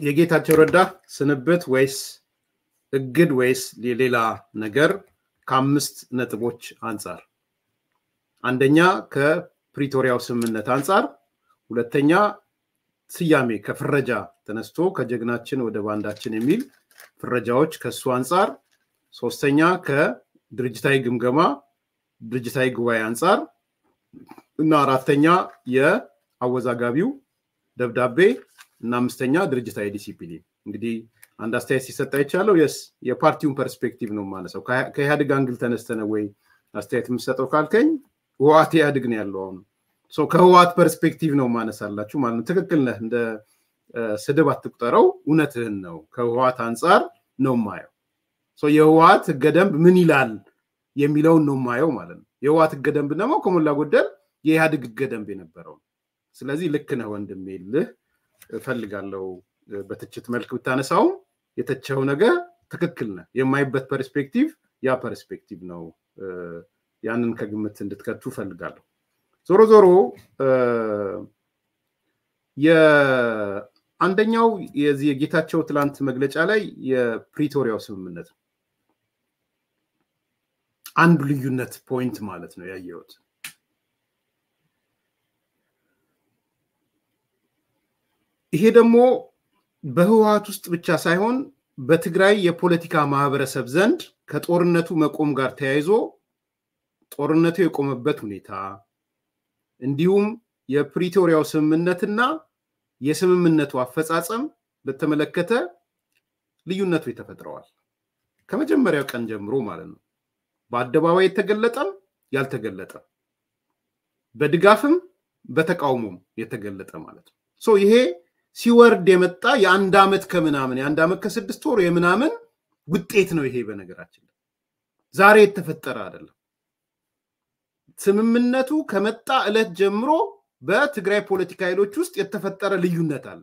የጌታቸው ረዳ ስንብት ወይስ እግድ ወይስ የሌላ ነገር ከአምስት ነጥቦች አንጻር፣ አንደኛ ከፕሪቶሪያው ስምምነት አንጻር፣ ሁለተኛ ስያሜ ከፍረጃ ተነስቶ ከጀግናችን ወደ ባንዳችን የሚል ፍረጃዎች ከሱ አንጻር፣ ሶስተኛ ከድርጅታዊ ግምገማ ድርጅታዊ ጉባኤ አንጻር እና አራተኛ የአወዛጋቢው ደብዳቤ እና አምስተኛ ድርጅታዊ ዲሲፕሊን። እንግዲህ አንድ አስተያየት ሲሰጥ አይቻለው። የስ የፓርቲውን ፐርስፔክቲቭ ነው የማነሳው። ከኢህአዴግ አንግል ተነስተነ ወይ አስተያየት የምሰጠው ካልከኝ ህወሓት ኢህአዴግ ነው ያለው አሁን ከህወሓት ፐርስፔክቲቭ ነው ማነሳላችሁ ማለት ነው። ትክክል ነህ። እንደ ስድብ አትቁጠረው፣ እውነትህን ነው። ከህወሓት አንጻር ነው ማየው። የህወሓት ህገ ደንብ ምን ይላል የሚለውን ነው ማየው ማለት ነው። የህወሓት ህገ ደንብ ደግሞ ከሞላ ጎደል የኢህአዴግ ህገ ደንብ የነበረው ስለዚህ ልክ ነህ ወንድሜ ልህ እፈልጋለሁ። በትችት መልክ ብታነሳውም የተቸው ነገር ትክክል ነህ። የማይበት ፐርስፔክቲቭ ያ ፐርስፔክቲቭ ነው። ያንን ከግምት እንድትከቱ እፈልጋለሁ። ዞሮ ዞሮ የአንደኛው የዚህ የጌታቸው ትላንት መግለጫ ላይ የፕሪቶሪያው ስምምነት ነው አንዱ ልዩነት ፖይንት ማለት ነው ያየሁት። ይሄ ደግሞ በህወሓት ውስጥ ብቻ ሳይሆን በትግራይ የፖለቲካ ማህበረሰብ ዘንድ ከጦርነቱ መቆም ጋር ተያይዞ ጦርነቱ የቆመበት ሁኔታ እንዲሁም የፕሪቶሪያው ስምምነትና የስምምነቱ አፈጻጸም በተመለከተ ልዩነቶች ተፈጥረዋል። ከመጀመሪያው ቀን ጀምሮ ማለት ነው። በአደባባይ የተገለጠም ያልተገለጠም፣ በድጋፍም በተቃውሞም የተገለጠ ማለት ነው። ይሄ ሲወርድ የመጣ የአንድ ዓመት ከምናምን የአንድ ዓመት ከስድስት ወር የምናምን ውጤት ነው። ይሄ በነገራችን ላይ ዛሬ የተፈጠረ አይደለም። ስምምነቱ ከመጣ ዕለት ጀምሮ በትግራይ ፖለቲካ ኃይሎች ውስጥ የተፈጠረ ልዩነት አለ።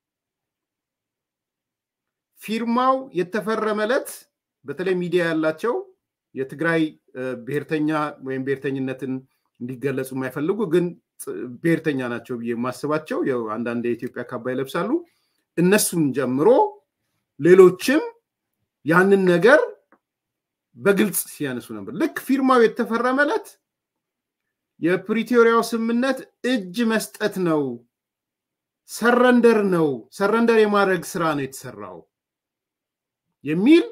ፊርማው የተፈረመ ዕለት በተለይ ሚዲያ ያላቸው የትግራይ ብሔርተኛ ወይም ብሔርተኝነትን እንዲገለጹ የማይፈልጉ ግን ብሔርተኛ ናቸው ብዬ የማስባቸው አንዳንድ የኢትዮጵያ ካባ ይለብሳሉ። እነሱን ጀምሮ ሌሎችም ያንን ነገር በግልጽ ሲያነሱ ነበር። ልክ ፊርማው የተፈረመ ዕለት የፕሪቶሪያው ስምምነት እጅ መስጠት ነው፣ ሰረንደር ነው፣ ሰረንደር የማድረግ ስራ ነው የተሰራው የሚል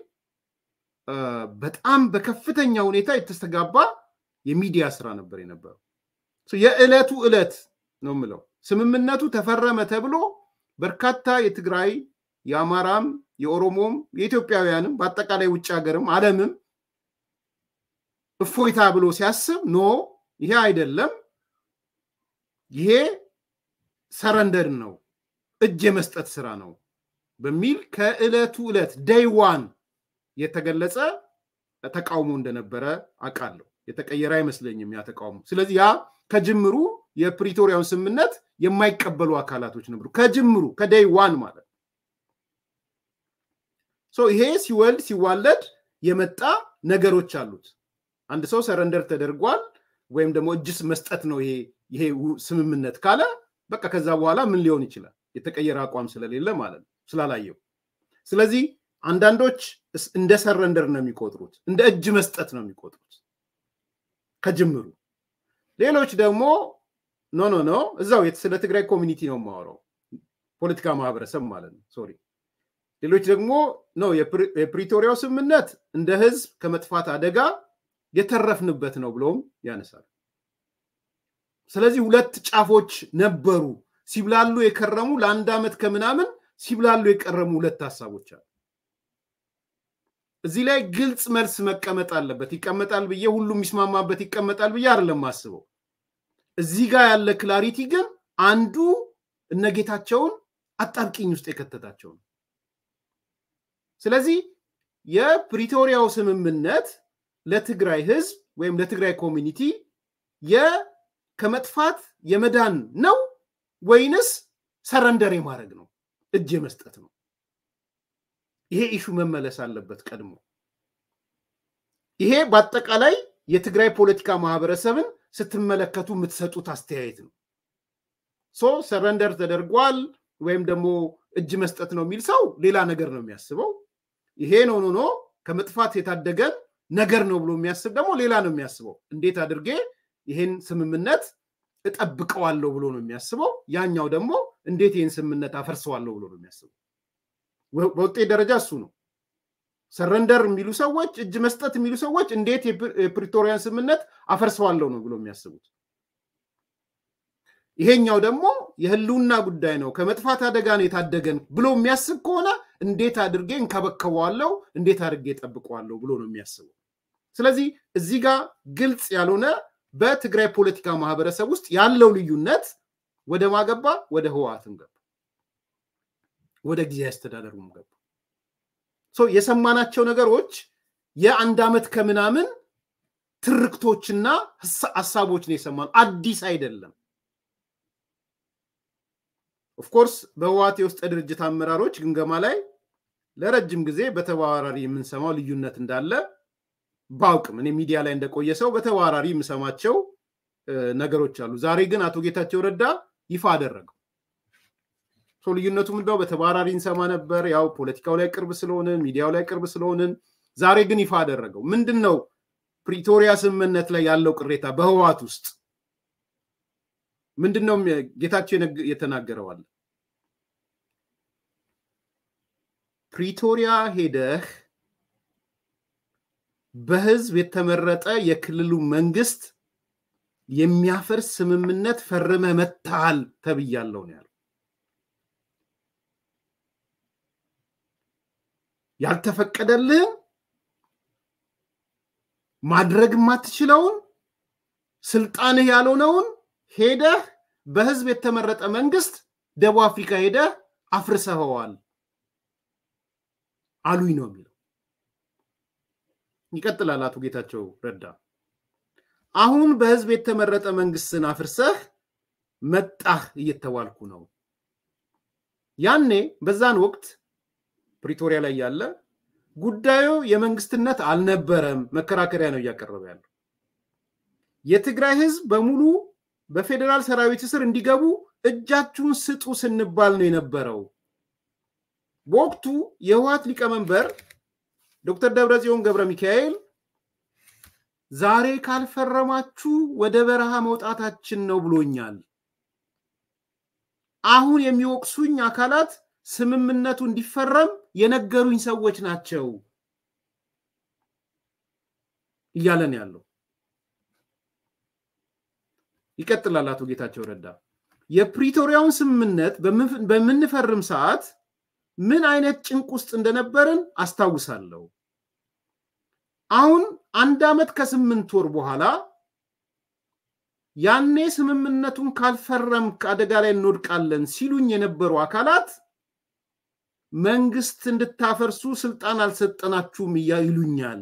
በጣም በከፍተኛ ሁኔታ የተስተጋባ የሚዲያ ስራ ነበር የነበረው። የዕለቱ ዕለት ነው የምለው ስምምነቱ ተፈረመ ተብሎ በርካታ የትግራይ የአማራም የኦሮሞም የኢትዮጵያውያንም በአጠቃላይ ውጭ ሀገርም ዓለምም እፎይታ ብሎ ሲያስብ ኖ ይሄ አይደለም፣ ይሄ ሰረንደር ነው፣ እጅ የመስጠት ስራ ነው በሚል ከዕለቱ ዕለት ደይ ዋን የተገለጸ ተቃውሞ እንደነበረ አውቃለሁ። የተቀየረ አይመስለኝም ያ ተቃውሞ። ስለዚህ ያ ከጅምሩ የፕሪቶሪያውን ስምምነት የማይቀበሉ አካላቶች ነበሩ። ከጅምሩ ከደይ ዋን ማለት ነው። ይሄ ሲወልድ ሲዋለድ የመጣ ነገሮች አሉት። አንድ ሰው ሰረንደር ተደርጓል ወይም ደግሞ እጅስ መስጠት ነው ይሄ ስምምነት ካለ በቃ ከዛ በኋላ ምን ሊሆን ይችላል? የተቀየረ አቋም ስለሌለ ማለት ነው ስላላየው። ስለዚህ አንዳንዶች እንደ ሰረንደር ነው የሚቆጥሩት፣ እንደ እጅ መስጠት ነው የሚቆጥሩት ከጅምሩ። ሌሎች ደግሞ ኖ ኖ ኖ እዛው ስለ ትግራይ ኮሚኒቲ ነው የማወራው ፖለቲካ ማህበረሰብ ማለት ነው ሶሪ። ሌሎች ደግሞ ነው የፕሪቶሪያው ስምምነት እንደ ህዝብ ከመጥፋት አደጋ የተረፍንበት ነው ብለውም ያነሳል። ስለዚህ ሁለት ጫፎች ነበሩ ሲብላሉ የከረሙ ለአንድ ዓመት ከምናምን ሲብላሉ የቀረሙ ሁለት ሀሳቦች አሉ። እዚህ ላይ ግልጽ መልስ መቀመጥ አለበት። ይቀመጣል ብዬ ሁሉም የሚስማማበት ይቀመጣል ብዬ አይደለም ማስበው። እዚህ ጋር ያለ ክላሪቲ ግን አንዱ እነጌታቸውን አጣብቂኝ ውስጥ የከተታቸው ነው። ስለዚህ የፕሪቶሪያው ስምምነት ለትግራይ ህዝብ ወይም ለትግራይ ኮሚኒቲ ከመጥፋት የመዳን ነው ወይንስ ሰረንደር የማድረግ ነው? እጅ የመስጠት ነው? ይሄ ኢሹ መመለስ አለበት ቀድሞ። ይሄ በአጠቃላይ የትግራይ ፖለቲካ ማህበረሰብን ስትመለከቱ የምትሰጡት አስተያየት ነው። ሶ ሰረንደር ተደርጓል ወይም ደግሞ እጅ መስጠት ነው የሚል ሰው ሌላ ነገር ነው የሚያስበው። ይሄ ነው ኖ ከመጥፋት የታደገን ነገር ነው ብሎ የሚያስብ ደግሞ ሌላ ነው የሚያስበው። እንዴት አድርጌ ይሄን ስምምነት እጠብቀዋለሁ ብሎ ነው የሚያስበው። ያኛው ደግሞ እንዴት ይህን ስምምነት አፈርሰዋለሁ ብሎ ነው የሚያስበው። በውጤት ደረጃ እሱ ነው። ሰረንደር የሚሉ ሰዎች፣ እጅ መስጠት የሚሉ ሰዎች እንዴት የፕሪቶሪያን ስምምነት አፈርሰዋለሁ ነው ብሎ የሚያስቡት። ይሄኛው ደግሞ የህልውና ጉዳይ ነው፣ ከመጥፋት አደጋ ነው የታደገን ብሎ የሚያስብ ከሆነ እንዴት አድርጌ እንከበከበዋለሁ፣ እንዴት አድርጌ ጠብቀዋለሁ ብሎ ነው የሚያስበው። ስለዚህ እዚህ ጋር ግልጽ ያልሆነ በትግራይ ፖለቲካ ማህበረሰብ ውስጥ ያለው ልዩነት ወደ ማገባ ወደ ህወሓትም ገባ፣ ወደ ጊዜያዊ አስተዳደሩም ገባ። የሰማናቸው ነገሮች የአንድ ዓመት ከምናምን ትርክቶችና ሀሳቦች ነው የሰማነው። አዲስ አይደለም። ኦፍኮርስ በህወሓት የውስጥ ድርጅት አመራሮች ግምገማ ላይ ለረጅም ጊዜ በተባራሪ የምንሰማው ልዩነት እንዳለ ባውቅም እኔ ሚዲያ ላይ እንደቆየ ሰው በተባራሪ የምሰማቸው ነገሮች አሉ። ዛሬ ግን አቶ ጌታቸው ረዳ ይፋ አደረገው። ልዩነቱ ምንድነው? በተባራሪ እንሰማ ነበር፣ ያው ፖለቲካው ላይ ቅርብ ስለሆንን ሚዲያው ላይ ቅርብ ስለሆንን። ዛሬ ግን ይፋ አደረገው። ምንድን ነው ፕሪቶሪያ ስምምነት ላይ ያለው ቅሬታ በህወሓት ውስጥ ምንድን ነው? ጌታቸው የተናገረዋል። ፕሪቶሪያ ሄደህ በህዝብ የተመረጠ የክልሉ መንግስት የሚያፈርስ ስምምነት ፈርመህ መታሃል ተብያለሁ ነው ያለው። ያልተፈቀደልህን ማድረግ የማትችለውን ስልጣንህ ያልሆነውን ሄደህ በህዝብ የተመረጠ መንግስት ደቡብ አፍሪካ ሄደህ አፍርሰኸዋል አሉኝ ነው የሚለው። ይቀጥላል አቶ ጌታቸው ረዳ። አሁን በህዝብ የተመረጠ መንግስትን አፍርሰህ መጣህ እየተባልኩ ነው። ያኔ በዛን ወቅት ፕሪቶሪያ ላይ ያለ ጉዳዩ የመንግስትነት አልነበረም፣ መከራከሪያ ነው እያቀረበ ያለው። የትግራይ ህዝብ በሙሉ በፌዴራል ሰራዊት ስር እንዲገቡ እጃችሁን ስጡ ስንባል ነው የነበረው። በወቅቱ የህወሓት ሊቀመንበር ዶክተር ደብረጽዮን ገብረ ሚካኤል ዛሬ ካልፈረማችሁ ወደ በረሃ መውጣታችን ነው ብሎኛል። አሁን የሚወቅሱኝ አካላት ስምምነቱ እንዲፈረም የነገሩኝ ሰዎች ናቸው እያለን ያለው ይቀጥላል። አቶ ጌታቸው ረዳ የፕሪቶሪያውን ስምምነት በምንፈርም ሰዓት ምን አይነት ጭንቅ ውስጥ እንደነበርን አስታውሳለሁ። አሁን አንድ ዓመት ከስምንት ወር በኋላ ያኔ ስምምነቱን ካልፈረም ከአደጋ ላይ እንወድቃለን ሲሉኝ የነበሩ አካላት መንግስት እንድታፈርሱ ስልጣን አልሰጠናችሁም ይሉኛል።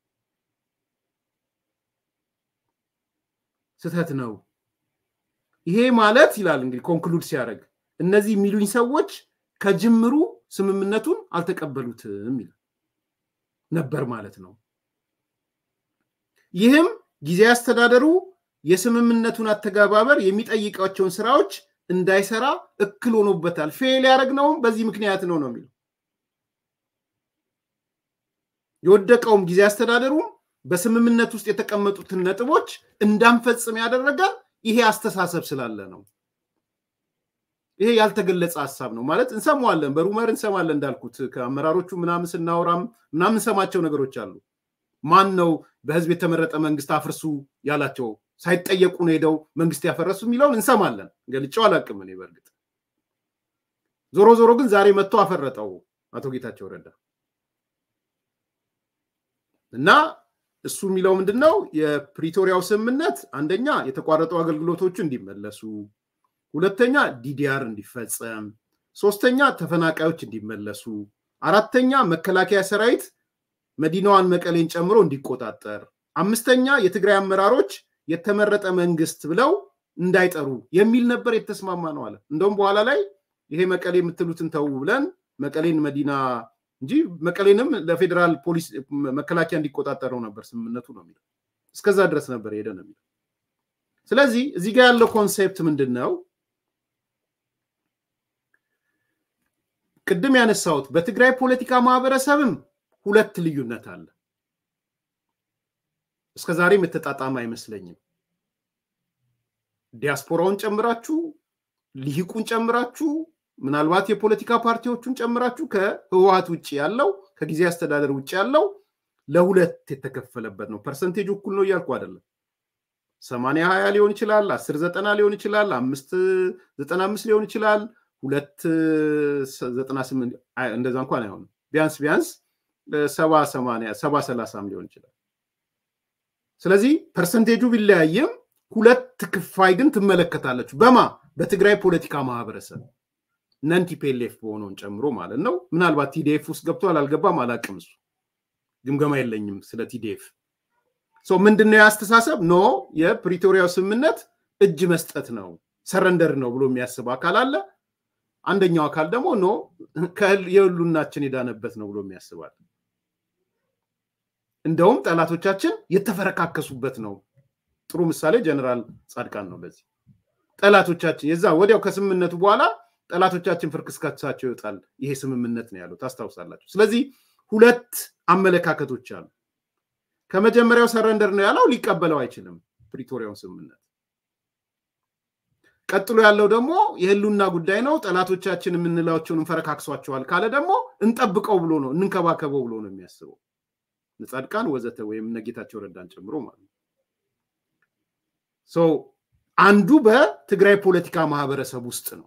ስህተት ነው። ይሄ ማለት ይላል እንግዲህ ኮንክሉድ ሲያደርግ እነዚህ የሚሉኝ ሰዎች ከጅምሩ ስምምነቱን አልተቀበሉትም ይላል ነበር ማለት ነው። ይህም ጊዜ አስተዳደሩ የስምምነቱን አተገባበር የሚጠይቃቸውን ስራዎች እንዳይሰራ እክል ሆኖበታል። ፌል ያደረግነውም በዚህ ምክንያት ነው ነው የሚለው የወደቀውም ጊዜ አስተዳደሩም በስምምነት ውስጥ የተቀመጡትን ነጥቦች እንዳንፈጽም ያደረገ ይሄ አስተሳሰብ ስላለ ነው። ይሄ ያልተገለጸ ሀሳብ ነው ማለት እንሰማዋለን፣ በሩመር እንሰማለን። እንዳልኩት ከአመራሮቹ ምናምን ስናወራም ምናምን እንሰማቸው ነገሮች አሉ። ማን ነው በህዝብ የተመረጠ መንግስት አፍርሱ ያላቸው? ሳይጠየቁ ነው ሄደው መንግስት ያፈረሱ የሚለውን እንሰማለን። ገልጬው አላውቅም እኔ በእርግጥ ዞሮ ዞሮ ግን ዛሬ መጥቶ አፈረጠው አቶ ጌታቸው ረዳ እና እሱ የሚለው ምንድን ነው? የፕሪቶሪያው ስምምነት አንደኛ የተቋረጡ አገልግሎቶቹ እንዲመለሱ፣ ሁለተኛ ዲዲአር እንዲፈጸም፣ ሶስተኛ ተፈናቃዮች እንዲመለሱ፣ አራተኛ መከላከያ ሰራዊት መዲናዋን መቀሌን ጨምሮ እንዲቆጣጠር፣ አምስተኛ የትግራይ አመራሮች የተመረጠ መንግስት ብለው እንዳይጠሩ የሚል ነበር የተስማማ ነው አለ። እንደውም በኋላ ላይ ይሄ መቀሌ የምትሉትን ተዉ ብለን መቀሌን መዲና እንጂ መቀሌንም ለፌዴራል ፖሊስ መከላከያ እንዲቆጣጠረው ነበር ስምምነቱ ነው የሚለው። እስከዛ ድረስ ነበር ሄደ ነው የሚለው። ስለዚህ እዚህ ጋር ያለው ኮንሴፕት ምንድን ነው? ቅድም ያነሳሁት በትግራይ ፖለቲካ ማህበረሰብም ሁለት ልዩነት አለ። እስከ ዛሬም የተጣጣመ አይመስለኝም። ዲያስፖራውን ጨምራችሁ ልሂቁን ጨምራችሁ ምናልባት የፖለቲካ ፓርቲዎቹን ጨምራችሁ ከህወሀት ውጭ ያለው ከጊዜ አስተዳደር ውጭ ያለው ለሁለት የተከፈለበት ነው። ፐርሰንቴጅ እኩል ነው እያልኩ አይደለም። ሰማንያ ሀያ ሊሆን ይችላል፣ አስር ዘጠና ሊሆን ይችላል፣ አምስት ዘጠና አምስት ሊሆን ይችላል፣ ሁለት ዘጠና ስምንት እንደዛ እንኳን አይሆንም። ቢያንስ ቢያንስ ሰባ ሰማንያ ሰባ ሰላሳም ሊሆን ይችላል። ስለዚህ ፐርሰንቴጁ ቢለያይም ሁለት ክፋይ ግን ትመለከታለች። በማ በትግራይ ፖለቲካ ማህበረሰብ ነን ቲፒኤልኤፍ በሆነውን ጨምሮ ማለት ነው። ምናልባት ቲዲኤፍ ውስጥ ገብቷል አልገባም አላቅም። እሱ ግምገማ የለኝም ስለ ቲዲኤፍ። ምንድነው የአስተሳሰብ ኖ የፕሪቶሪያው ስምምነት እጅ መስጠት ነው ሰረንደር ነው ብሎ የሚያስብ አካል አለ። አንደኛው አካል ደግሞ ኖ የህሉናችን የዳነበት ነው ብሎ የሚያስባል። እንደውም ጠላቶቻችን የተፈረካከሱበት ነው። ጥሩ ምሳሌ ጀነራል ጻድቃን ነው። ለዚህ ጠላቶቻችን የዛ ወዲያው ከስምምነቱ በኋላ ጠላቶቻችን ፍርክስካሳቸው ይወጣል። ይሄ ስምምነት ነው ያለው ታስታውሳላችሁ። ስለዚህ ሁለት አመለካከቶች አሉ። ከመጀመሪያው ሰረንደር ነው ያለው ሊቀበለው አይችልም ፕሪቶሪያውን ስምምነት። ቀጥሎ ያለው ደግሞ የህሉና ጉዳይ ነው፣ ጠላቶቻችን የምንላቸውን እንፈረካክሷቸዋል ካለ ደግሞ እንጠብቀው ብሎ ነው እንንከባከበው ብሎ ነው የሚያስበው። ጻድቃን ወዘተ ወይም እነጌታቸው ረዳን ጨምሮ ማለት ነው። አንዱ በትግራይ ፖለቲካ ማህበረሰብ ውስጥ ነው።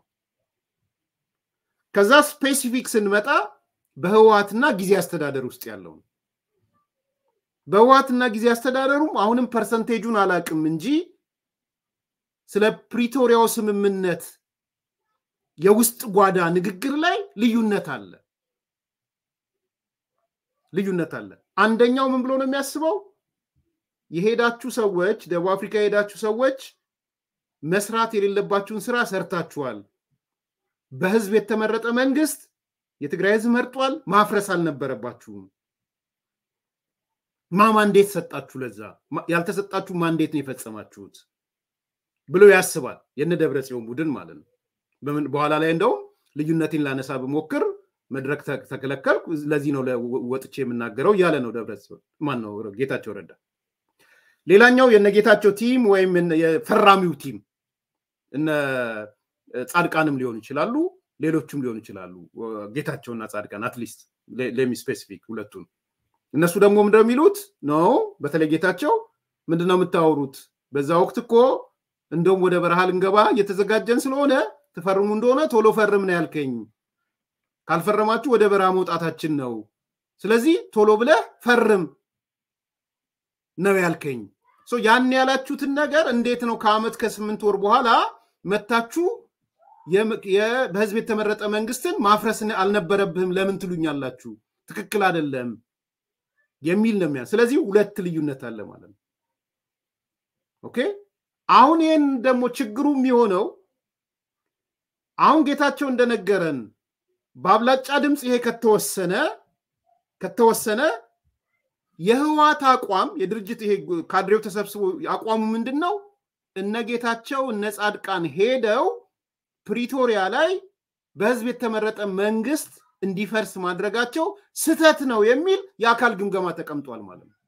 ከዛ ስፔሲፊክ ስንመጣ በህወሀትና ጊዜ አስተዳደር ውስጥ ያለው ነው። በህወሀትና ጊዜ አስተዳደሩም አሁንም ፐርሰንቴጁን አላቅም እንጂ ስለ ፕሪቶሪያው ስምምነት የውስጥ ጓዳ ንግግር ላይ ልዩነት አለ ልዩነት አለ። አንደኛው ምን ብሎ ነው የሚያስበው? የሄዳችሁ ሰዎች ደቡብ አፍሪካ የሄዳችሁ ሰዎች መስራት የሌለባችሁን ስራ ሰርታችኋል። በህዝብ የተመረጠ መንግስት የትግራይ ህዝብ መርጧል። ማፍረስ አልነበረባችሁም። ማ ማንዴት ሰጣችሁ? ለዛ ያልተሰጣችሁ ማንዴት ነው የፈጸማችሁት ብሎ ያስባል። የነ ደብረ ጽዮን ቡድን ማለት ነው። በኋላ ላይ እንደውም ልዩነቴን ላነሳ ብሞክር መድረክ ተከለከልኩ፣ ለዚህ ነው ወጥቼ የምናገረው እያለ ነው ደብረ ጽዮን ማን ነው ጌታቸው ረዳ። ሌላኛው የነጌታቸው ቲም ወይም የፈራሚው ቲም እነ ጻድቃንም ሊሆኑ ይችላሉ፣ ሌሎችም ሊሆኑ ይችላሉ። ጌታቸውና ጻድቃን አትሊስት ሌሚ ስፔሲፊክ ሁለቱን እነሱ ደግሞ እንደሚሉት ነው። በተለይ ጌታቸው ምንድነው የምታወሩት? በዛ ወቅት እኮ እንደውም ወደ በረሃ ልንገባ እየተዘጋጀን ስለሆነ ትፈርሙ እንደሆነ ቶሎ ፈርም ነው ያልከኝ። ካልፈረማችሁ ወደ በረሃ መውጣታችን ነው። ስለዚህ ቶሎ ብለህ ፈርም ነው ያልከኝ። ያን ያላችሁትን ነገር እንዴት ነው ከአመት ከስምንት ወር በኋላ መታችሁ በህዝብ የተመረጠ መንግስትን ማፍረስ አልነበረብህም ለምን ትሉኛላችሁ? ትክክል አይደለም የሚል ነው የሚያ ስለዚህ ሁለት ልዩነት አለ ማለት ነው። ኦኬ አሁን ይህን ደግሞ ችግሩ የሚሆነው አሁን ጌታቸው እንደነገረን በአብላጫ ድምፅ ይሄ ከተወሰነ ከተወሰነ የህዋት አቋም የድርጅት ይሄ ካድሬው ተሰብስቦ አቋሙ ምንድን ነው? እነ ጌታቸው እነ ጻድቃን ሄደው ፕሪቶሪያ ላይ በህዝብ የተመረጠ መንግስት እንዲፈርስ ማድረጋቸው ስተት ነው የሚል የአካል ግምገማ ተቀምጧል ማለት ነው።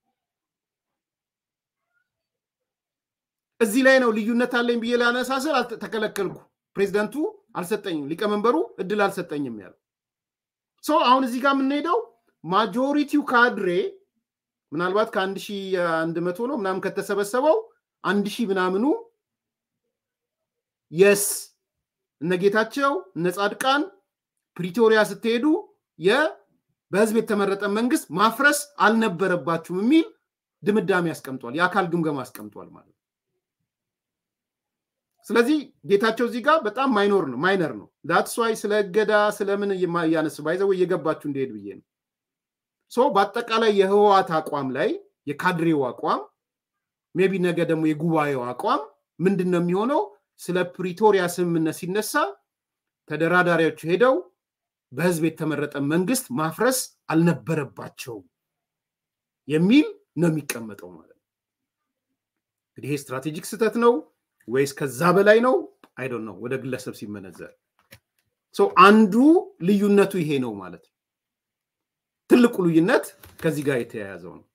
እዚህ ላይ ነው ልዩነት አለኝ ብዬ ላነሳስር ተከለከልኩ። ፕሬዚደንቱ አልሰጠኝም፣ ሊቀመንበሩ እድል አልሰጠኝም ያለው ሰው አሁን እዚህ ጋር የምንሄደው ማጆሪቲው ካድሬ ምናልባት ከአንድ ሺህ አንድ መቶ ነው ምናምን ከተሰበሰበው አንድ ሺህ ምናምኑ የስ እነ ጌታቸው እነ ጻድቃን ፕሪቶሪያ ስትሄዱ በህዝብ የተመረጠ መንግስት ማፍረስ አልነበረባችሁም የሚል ድምዳሜ ያስቀምጧል። የአካል ግምገማ አስቀምጧል ማለት ነው። ስለዚህ ጌታቸው እዚህ ጋር በጣም ማይኖር ነው ማይነር ነው። ዳትስ ዋይ ስለ እገዳ ስለምን እያነሱ ባይዘው እየገባችሁ እንደሄድ ብዬ ነው። ሶ በአጠቃላይ የህወሓት አቋም ላይ የካድሬው አቋም ሜቢ ነገ ደግሞ የጉባኤው አቋም ምንድን ነው የሚሆነው? ስለ ፕሪቶሪያ ስምምነት ሲነሳ ተደራዳሪዎቹ ሄደው በህዝብ የተመረጠ መንግስት ማፍረስ አልነበረባቸውም የሚል ነው የሚቀመጠው ማለት ነው። እንግዲህ ይሄ ስትራቴጂክ ስህተት ነው ወይስ ከዛ በላይ ነው? አይዶን ነው ወደ ግለሰብ ሲመነዘር። አንዱ ልዩነቱ ይሄ ነው ማለት ነው። ትልቁ ልዩነት ከዚህ ጋር የተያያዘው ነው።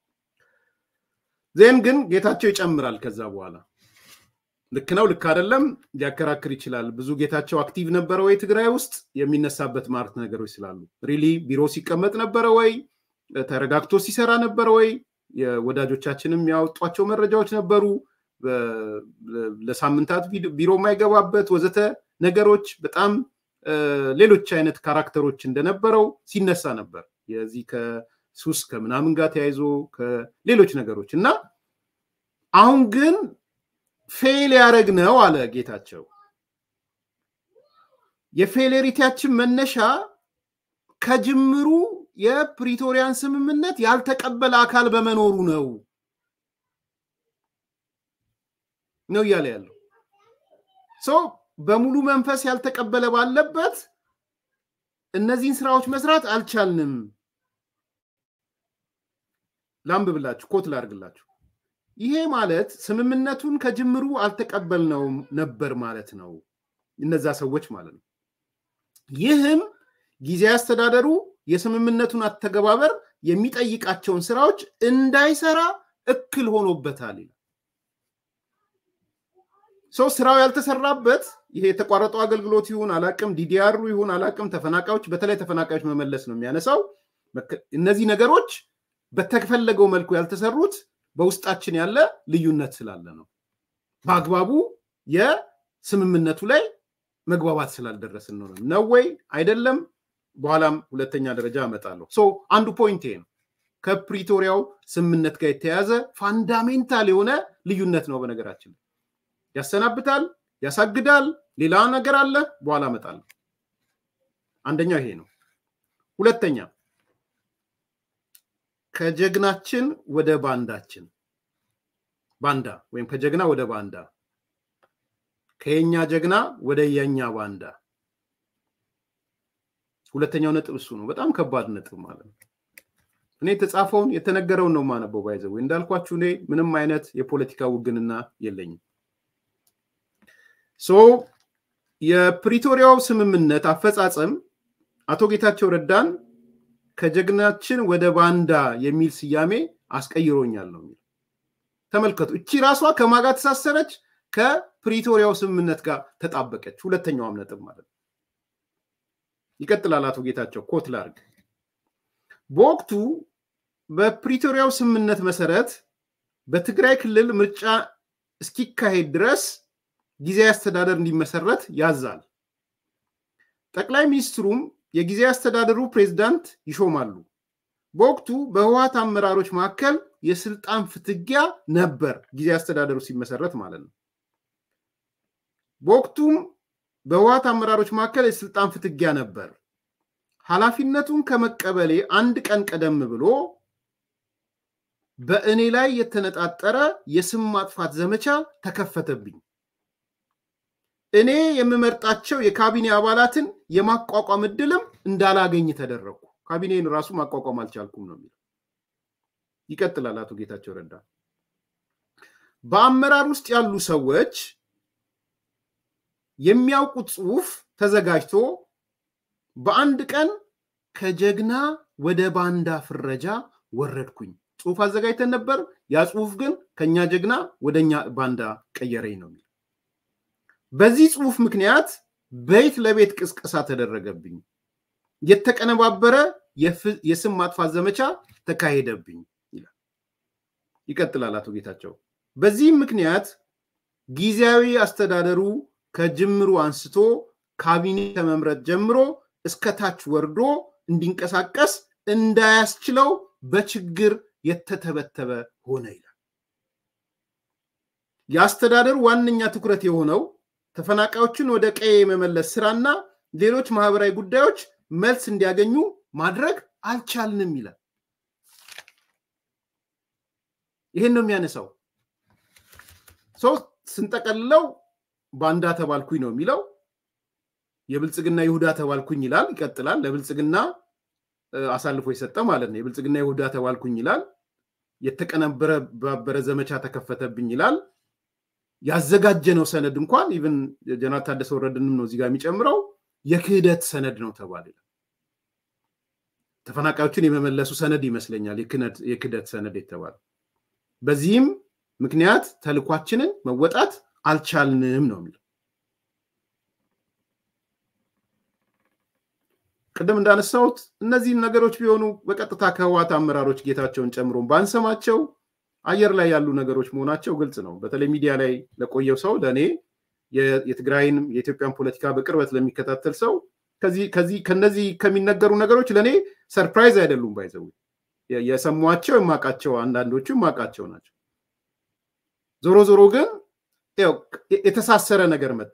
ዜን ግን ጌታቸው ይጨምራል ከዛ በኋላ ልክ ነው ልክ አይደለም ሊያከራክር ይችላል። ብዙ ጌታቸው አክቲቭ ነበረ ወይ ትግራይ ውስጥ የሚነሳበት ማርት ነገሮች ስላሉ ሪሊ ቢሮ ሲቀመጥ ነበረ ወይ ተረጋግቶ ሲሰራ ነበረ ወይ ወዳጆቻችንም ያወጧቸው መረጃዎች ነበሩ ለሳምንታት ቢሮ የማይገባበት ወዘተ ነገሮች በጣም ሌሎች አይነት ካራክተሮች እንደነበረው ሲነሳ ነበር የዚህ ከሱስ ከምናምን ጋር ተያይዞ ከሌሎች ነገሮች እና አሁን ግን ፌል ያደረግ ነው አለ ጌታቸው። የፌሌሪቲያችን መነሻ ከጅምሩ የፕሪቶሪያን ስምምነት ያልተቀበለ አካል በመኖሩ ነው ነው እያለ ያለው ሰው በሙሉ መንፈስ ያልተቀበለ ባለበት እነዚህን ስራዎች መስራት አልቻልንም። ላንብብላችሁ፣ ኮት ላድርግላችሁ። ይሄ ማለት ስምምነቱን ከጅምሩ አልተቀበልነውም ነበር ማለት ነው፣ እነዛ ሰዎች ማለት ነው። ይህም ጊዜያዊ አስተዳደሩ የስምምነቱን አተገባበር የሚጠይቃቸውን ስራዎች እንዳይሰራ እክል ሆኖበታል ይላል። ሰው ስራው ያልተሰራበት ይሄ የተቋረጠው አገልግሎት ይሁን አላቅም፣ ዲዲአሩ ይሁን አላቅም፣ ተፈናቃዮች በተለይ ተፈናቃዮች መመለስ ነው የሚያነሳው። እነዚህ ነገሮች በተፈለገው መልኩ ያልተሰሩት በውስጣችን ያለ ልዩነት ስላለ ነው። በአግባቡ የስምምነቱ ላይ መግባባት ስላልደረስን ነው ነው ወይ አይደለም? በኋላም ሁለተኛ ደረጃ አመጣለሁ። ሶ አንዱ ፖይንት ነው። ከፕሪቶሪያው ስምምነት ጋር የተያያዘ ፋንዳሜንታል የሆነ ልዩነት ነው። በነገራችን ላይ ያሰናብታል፣ ያሳግዳል፣ ሌላ ነገር አለ። በኋላ አመጣለሁ። አንደኛው ይሄ ነው። ሁለተኛ ከጀግናችን ወደ ባንዳችን ባንዳ ወይም ከጀግና ወደ ባንዳ ከየኛ ጀግና ወደ የኛ ባንዳ ሁለተኛው ነጥብ እሱ ነው። በጣም ከባድ ነጥብ ማለት ነው። እኔ የተጻፈውን የተነገረውን ነው ማነበው። ባይዘው እንዳልኳችሁ እኔ ምንም አይነት የፖለቲካ ውግንና የለኝም። ሶ የፕሪቶሪያው ስምምነት አፈጻጸም አቶ ጌታቸው ረዳን ከጀግናችን ወደ ባንዳ የሚል ስያሜ አስቀይሮኛል ነው የሚለው። ተመልከቱ። እቺ ራሷ ከማጋ ተሳሰረች፣ ከፕሪቶሪያው ስምምነት ጋር ተጣበቀች። ሁለተኛዋም ነጥብ ማለት ነው። ይቀጥላል አቶ ጌታቸው ኮት ላርግ። በወቅቱ በፕሪቶሪያው ስምምነት መሰረት በትግራይ ክልል ምርጫ እስኪካሄድ ድረስ ጊዜያዊ አስተዳደር እንዲመሰረት ያዛል። ጠቅላይ ሚኒስትሩም የጊዜያዊ አስተዳደሩ ፕሬዝዳንት ይሾማሉ። በወቅቱ በህወሀት አመራሮች መካከል የስልጣን ፍትጊያ ነበር፣ ጊዜያዊ አስተዳደሩ ሲመሰረት ማለት ነው። በወቅቱም በህወሀት አመራሮች መካከል የስልጣን ፍትጊያ ነበር። ኃላፊነቱን ከመቀበሌ አንድ ቀን ቀደም ብሎ በእኔ ላይ የተነጣጠረ የስም ማጥፋት ዘመቻ ተከፈተብኝ። እኔ የምመርጣቸው የካቢኔ አባላትን የማቋቋም እድልም እንዳላገኝ ተደረግኩ። ካቢኔን ራሱ ማቋቋም አልቻልኩም ነው የሚለው። ይቀጥላል አቶ ጌታቸው ረዳ። በአመራር ውስጥ ያሉ ሰዎች የሚያውቁት ጽሁፍ ተዘጋጅቶ በአንድ ቀን ከጀግና ወደ ባንዳ ፍረጃ ወረድኩኝ። ጽሁፍ አዘጋጅተን ነበር። ያ ጽሁፍ ግን ከኛ ጀግና ወደኛ ባንዳ ቀየረኝ ነው የሚለው። በዚህ ጽሁፍ ምክንያት ቤት ለቤት ቅስቀሳ ተደረገብኝ። የተቀነባበረ የስም ማጥፋት ዘመቻ ተካሄደብኝ ይላል። ይቀጥላል አቶ ጌታቸው። በዚህም ምክንያት ጊዜያዊ አስተዳደሩ ከጅምሩ አንስቶ ካቢኔ ከመምረጥ ጀምሮ እስከ ታች ወርዶ እንዲንቀሳቀስ እንዳያስችለው በችግር የተተበተበ ሆነ ይላል። የአስተዳደሩ ዋነኛ ትኩረት የሆነው ተፈናቃዮችን ወደ ቀዬ የመመለስ ስራና ሌሎች ማህበራዊ ጉዳዮች መልስ እንዲያገኙ ማድረግ አልቻልንም ይላል። ይህን ነው የሚያነሳው። ሰው ስንጠቀልለው ባንዳ ተባልኩኝ ነው የሚለው። የብልጽግና ይሁዳ ተባልኩኝ ይላል። ይቀጥላል። ለብልጽግና አሳልፎ የሰጠ ማለት ነው። የብልጽግና ይሁዳ ተባልኩኝ ይላል። የተቀነባበረ ዘመቻ ተከፈተብኝ ይላል። ያዘጋጀነው ሰነድ እንኳን ኢቨን ጀነራል ታደሰ ወረደንም ነው እዚጋ የሚጨምረው የክህደት ሰነድ ነው ተባለ። ተፈናቃዮችን የመመለሱ ሰነድ ይመስለኛል የክህደት ሰነድ የተባለው። በዚህም ምክንያት ተልኳችንን መወጣት አልቻልንም ነው የሚለው። ቅድም እንዳነሳሁት እነዚህን ነገሮች ቢሆኑ በቀጥታ ከህወሓት አመራሮች ጌታቸውን ጨምሮ ባንሰማቸው አየር ላይ ያሉ ነገሮች መሆናቸው ግልጽ ነው። በተለይ ሚዲያ ላይ ለቆየው ሰው ለእኔ የትግራይንም የኢትዮጵያን ፖለቲካ በቅርበት ለሚከታተል ሰው ከዚህ ከነዚህ ከሚነገሩ ነገሮች ለእኔ ሰርፕራይዝ አይደሉም። ባይዘው የሰሟቸው የማውቃቸው አንዳንዶቹ የማውቃቸው ናቸው። ዞሮ ዞሮ ግን የተሳሰረ ነገር መጣ።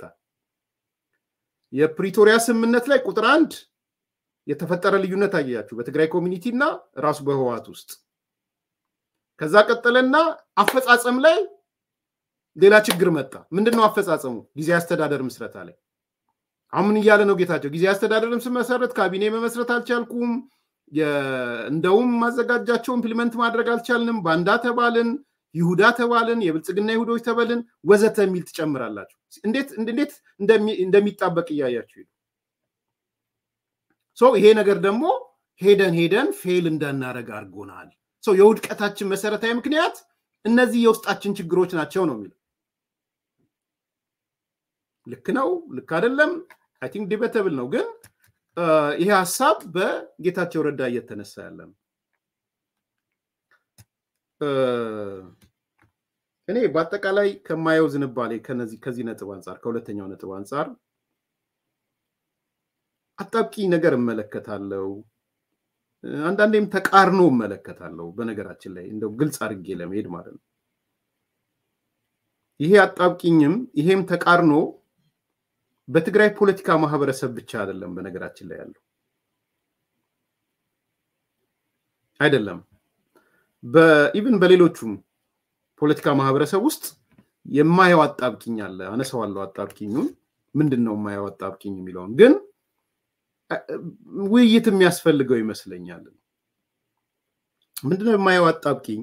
የፕሪቶሪያ ስምምነት ላይ ቁጥር አንድ የተፈጠረ ልዩነት አያችሁ በትግራይ ኮሚኒቲ እና ራሱ በህወሓት ውስጥ። ከዛ ቀጠለና አፈጻጸም ላይ ሌላ ችግር መጣ። ምንድን ነው አፈጻጸሙ? ጊዜ አስተዳደር ምስረታ ላይ አሁን እያለ ነው ጌታቸው። ጊዜ አስተዳደርም ስመሰረት ካቢኔ መመስረት አልቻልኩም፣ እንደውም ማዘጋጃቸው ኢምፕሊመንት ማድረግ አልቻልንም፣ ባንዳ ተባልን፣ ይሁዳ ተባልን፣ የብልጽግና ይሁዶች ተበልን ወዘተ የሚል ትጨምራላችሁ። እንዴት እንዴት እንደሚጣበቅ እያያችሁ ሄዱ። ይሄ ነገር ደግሞ ሄደን ሄደን ፌል እንዳናረግ አድርጎናል። የውድቀታችን መሰረታዊ ምክንያት እነዚህ የውስጣችን ችግሮች ናቸው ነው የሚለው። ልክ ነው፣ ልክ አይደለም፣ አይ ቲንክ ዲቤተብል ነው። ግን ይሄ ሀሳብ በጌታቸው ረዳ እየተነሳ ያለ ነው። እኔ በአጠቃላይ ከማየው ዝንባሌ ከዚህ ነጥብ አንጻር ከሁለተኛው ነጥብ አንጻር አጣብቂ ነገር እመለከታለሁ። አንዳንዴም ተቃርኖ እመለከታለሁ። በነገራችን ላይ እንደው ግልጽ አድርጌ ለመሄድ ማለት ነው። ይሄ አጣብቂኝም ይሄም ተቃርኖ በትግራይ ፖለቲካ ማህበረሰብ ብቻ አይደለም። በነገራችን ላይ ያለው አይደለም። በኢቭን በሌሎቹም ፖለቲካ ማህበረሰብ ውስጥ የማየው አጣብቂኝ አለ። አነሳዋለሁ አጣብቂኙን ምንድን ነው የማየው አጣብቂኝ የሚለውን ግን ውይይት የሚያስፈልገው ይመስለኛል። ምንድነው የማየው አጣብቂኝ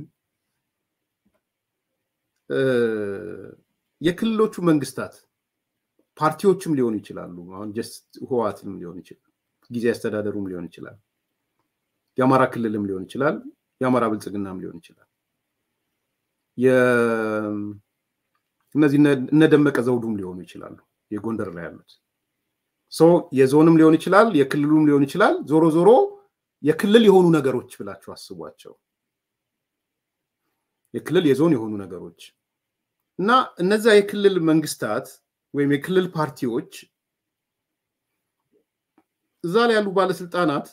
የክልሎቹ መንግስታት ፓርቲዎችም ሊሆኑ ይችላሉ። አሁን ጀስት ህወሓትም ሊሆን ይችላል፣ ጊዜ አስተዳደሩም ሊሆን ይችላል፣ የአማራ ክልልም ሊሆን ይችላል፣ የአማራ ብልጽግናም ሊሆን ይችላል። እነዚህ እነደመቀ ዘውዱም ሊሆኑ ይችላሉ፣ የጎንደር ላይ ያሉት የዞንም ሊሆን ይችላል፣ የክልሉም ሊሆን ይችላል። ዞሮ ዞሮ የክልል የሆኑ ነገሮች ብላችሁ አስቧቸው። የክልል የዞን የሆኑ ነገሮች እና እነዛ የክልል መንግስታት ወይም የክልል ፓርቲዎች እዛ ላይ ያሉ ባለስልጣናት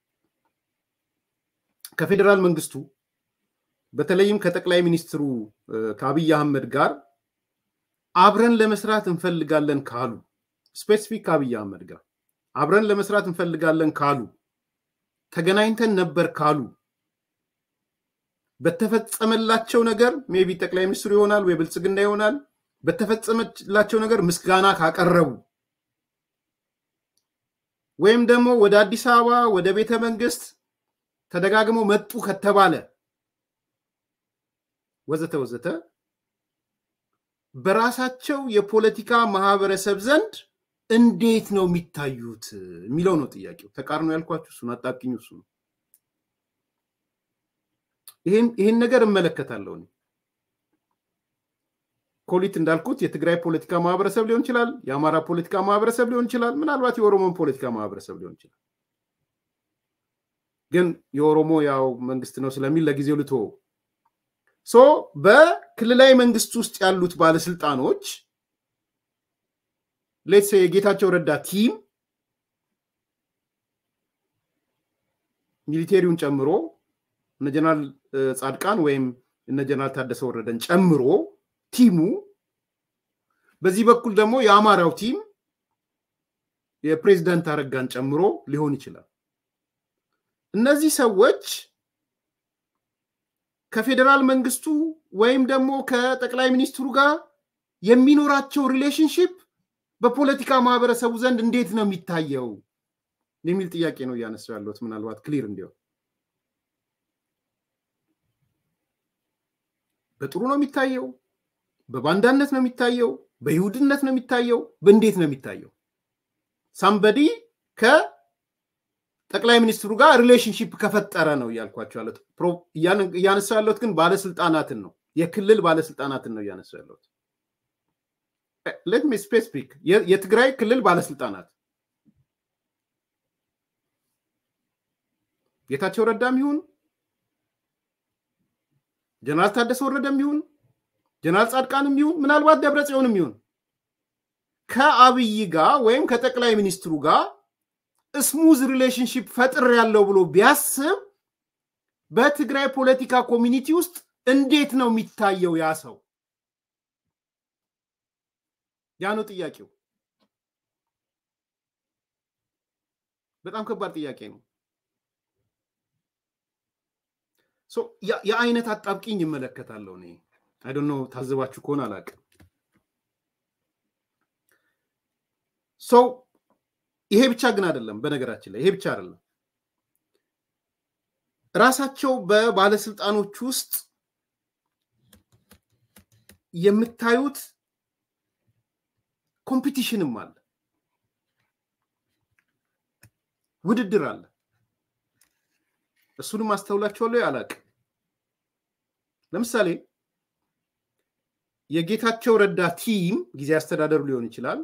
ከፌዴራል መንግስቱ በተለይም ከጠቅላይ ሚኒስትሩ ከአብይ አህመድ ጋር አብረን ለመስራት እንፈልጋለን ካሉ ስፔሲፊክ ከአብይ አህመድ ጋር አብረን ለመስራት እንፈልጋለን ካሉ ተገናኝተን ነበር ካሉ በተፈጸመላቸው ነገር ሜቢ ጠቅላይ ሚኒስትሩ ይሆናል ወይ ብልጽግና ይሆናል። በተፈጸመላቸው ነገር ምስጋና ካቀረቡ ወይም ደግሞ ወደ አዲስ አበባ ወደ ቤተ መንግስት ተደጋግመው መጡ ከተባለ ወዘተ ወዘተ በራሳቸው የፖለቲካ ማህበረሰብ ዘንድ እንዴት ነው የሚታዩት የሚለው ነው ጥያቄው። ተቃርኖ ያልኳችሁ እሱን አጣብቂኝ እሱ ነው። ይህን ነገር እመለከታለሁ። ኮሊት እንዳልኩት የትግራይ ፖለቲካ ማህበረሰብ ሊሆን ይችላል፣ የአማራ ፖለቲካ ማህበረሰብ ሊሆን ይችላል፣ ምናልባት የኦሮሞን ፖለቲካ ማህበረሰብ ሊሆን ይችላል። ግን የኦሮሞ ያው መንግስት ነው ስለሚል ለጊዜው ልቶ ሶ በክልላዊ መንግስት ውስጥ ያሉት ባለስልጣኖች ሌትስ የጌታቸው ረዳ ቲም ሚሊቴሪውን ጨምሮ እነ ጀነራል ጻድቃን ወይም እነ ጀነራል ታደሰ ወረደን ጨምሮ ቲሙ በዚህ በኩል ደግሞ የአማራው ቲም የፕሬዝዳንት አረጋን ጨምሮ ሊሆን ይችላል። እነዚህ ሰዎች ከፌዴራል መንግስቱ ወይም ደግሞ ከጠቅላይ ሚኒስትሩ ጋር የሚኖራቸው ሪሌሽንሽፕ በፖለቲካ ማህበረሰቡ ዘንድ እንዴት ነው የሚታየው የሚል ጥያቄ ነው እያነሳው ያለሁት። ምናልባት ክሊር እንዲሆን በጥሩ ነው የሚታየው፣ በባንዳነት ነው የሚታየው፣ በይሁድነት ነው የሚታየው፣ በእንዴት ነው የሚታየው? ሳምበዲ ከጠቅላይ ሚኒስትሩ ጋር ሪሌሽንሽፕ ከፈጠረ ነው እያልኳቸው ያለት። እያነሳ ያለሁት ግን ባለስልጣናትን ነው፣ የክልል ባለስልጣናትን ነው እያነሳ ያለሁት። ሌት ሚ ስፔሲፊክ የትግራይ ክልል ባለስልጣናት ጌታቸው ረዳም ይሁን ጀነራል ታደሰ ወረደም ይሁን ጀነራል ጻድቃንም ይሁን ምናልባት ደብረ ጽዮንም ይሁን ከአብይ ጋር ወይም ከጠቅላይ ሚኒስትሩ ጋር ስሙዝ ሪሌሽንሽፕ ፈጥር ያለው ብሎ ቢያስብ በትግራይ ፖለቲካ ኮሚኒቲ ውስጥ እንዴት ነው የሚታየው ያ ሰው? ያ ነው ጥያቄው። በጣም ከባድ ጥያቄ ነው። የአይነት አጣብቂኝ ይመለከታለሁ እኔ አይደኖ ታዘባችሁ ከሆነ አላውቅም። ሰው ይሄ ብቻ ግን አይደለም። በነገራችን ላይ ይሄ ብቻ አይደለም። ራሳቸው በባለስልጣኖች ውስጥ የምታዩት ኮምፒቲሽንም አለ፣ ውድድር አለ። እሱንም አስተውላችኋለሁ አላውቅም። ለምሳሌ የጌታቸው ረዳ ቲም ጊዜ አስተዳደሩ ሊሆን ይችላል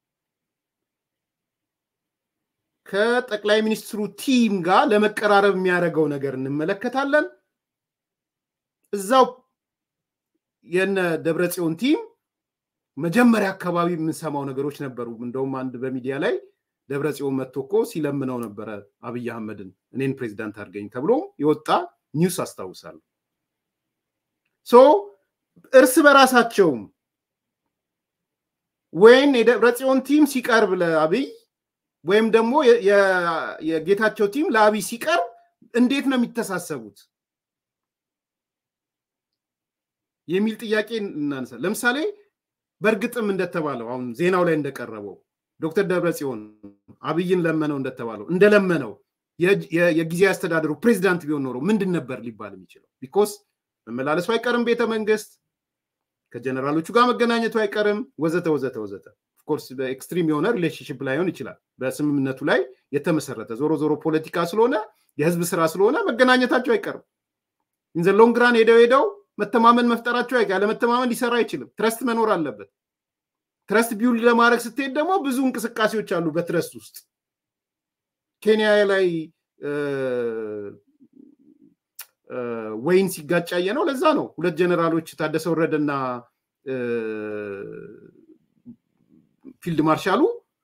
ከጠቅላይ ሚኒስትሩ ቲም ጋር ለመቀራረብ የሚያደርገው ነገር እንመለከታለን። እዛው የነ ደብረጽዮን ቲም መጀመሪያ አካባቢ የምንሰማው ነገሮች ነበሩ። እንደውም አንድ በሚዲያ ላይ ደብረጽዮን መጥቶ እኮ ሲለምነው ነበረ አብይ አህመድን እኔን ፕሬዚዳንት አድርገኝ ተብሎ የወጣ ኒውስ አስታውሳለሁ። ሶ እርስ በራሳቸውም ወይም የደብረጽዮን ቲም ሲቀርብ ለአብይ ወይም ደግሞ የጌታቸው ቲም ለአብይ ሲቀርብ እንዴት ነው የሚተሳሰቡት የሚል ጥያቄ እናነሳ። ለምሳሌ በእርግጥም እንደተባለው አሁን ዜናው ላይ እንደቀረበው ዶክተር ደብረጽዮን አብይን ለመነው እንደተባለው እንደለመነው የጊዜያዊ አስተዳደሩ ፕሬዚዳንት ቢሆን ኖሮ ምንድን ነበር ሊባል የሚችለው? ቢኮስ መመላለሱ አይቀርም ቤተ መንግስት፣ ከጀነራሎቹ ጋር መገናኘቱ አይቀርም፣ ወዘተ ወዘተ ወዘተ። ኦፍኮርስ በኤክስትሪም የሆነ ሪሌሽንሽፕ ላይሆን ይችላል፣ በስምምነቱ ላይ የተመሰረተ ዞሮ ዞሮ ፖለቲካ ስለሆነ የህዝብ ስራ ስለሆነ መገናኘታቸው አይቀርም። ኢንዘ ሎንግ ራን ሄደው ሄደው መተማመን መፍጠራቸው አይቀር። ያለመተማመን ሊሰራ አይችልም። ትረስት መኖር አለበት። ትረስት ቢውልድ ለማድረግ ስትሄድ ደግሞ ብዙ እንቅስቃሴዎች አሉ በትረስት ውስጥ። ኬንያ ላይ ወይን ሲጋጫየ ነው። ለዛ ነው ሁለት ጀኔራሎች ታደሰ ወረደና ፊልድ ማርሻሉ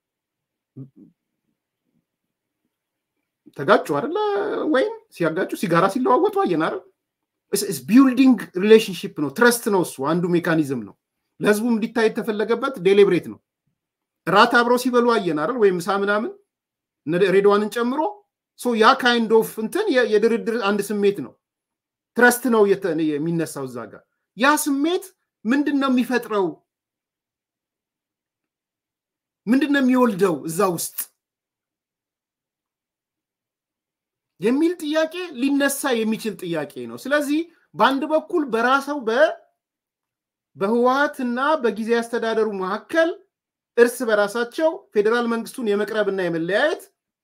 ተጋጩ አይደለ? ወይም ሲያጋጩ ሲጋራ ሲለዋወጡ አየን አይደል? ቢልዲንግ ሪሌሽንሽፕ ነው። ትረስት ነው። እሱ አንዱ ሜካኒዝም ነው። ለህዝቡም እንዲታይ የተፈለገበት ዴሊብሬት ነው። ራት አብረው ሲበሉ አየን አይደል? ወይም ምሳ ምናምን ሬድዋንን ጨምሮ ያ ካይንድ ኦፍ እንትን የድርድር አንድ ስሜት ነው። ትረስት ነው የሚነሳው እዛ ጋር። ያ ስሜት ምንድን ነው የሚፈጥረው? ምንድን ነው የሚወልደው እዛ ውስጥ የሚል ጥያቄ ሊነሳ የሚችል ጥያቄ ነው። ስለዚህ በአንድ በኩል በራሰው በህወሀትና በጊዜ አስተዳደሩ መካከል እርስ በራሳቸው ፌዴራል መንግስቱን የመቅረብና የመለያየት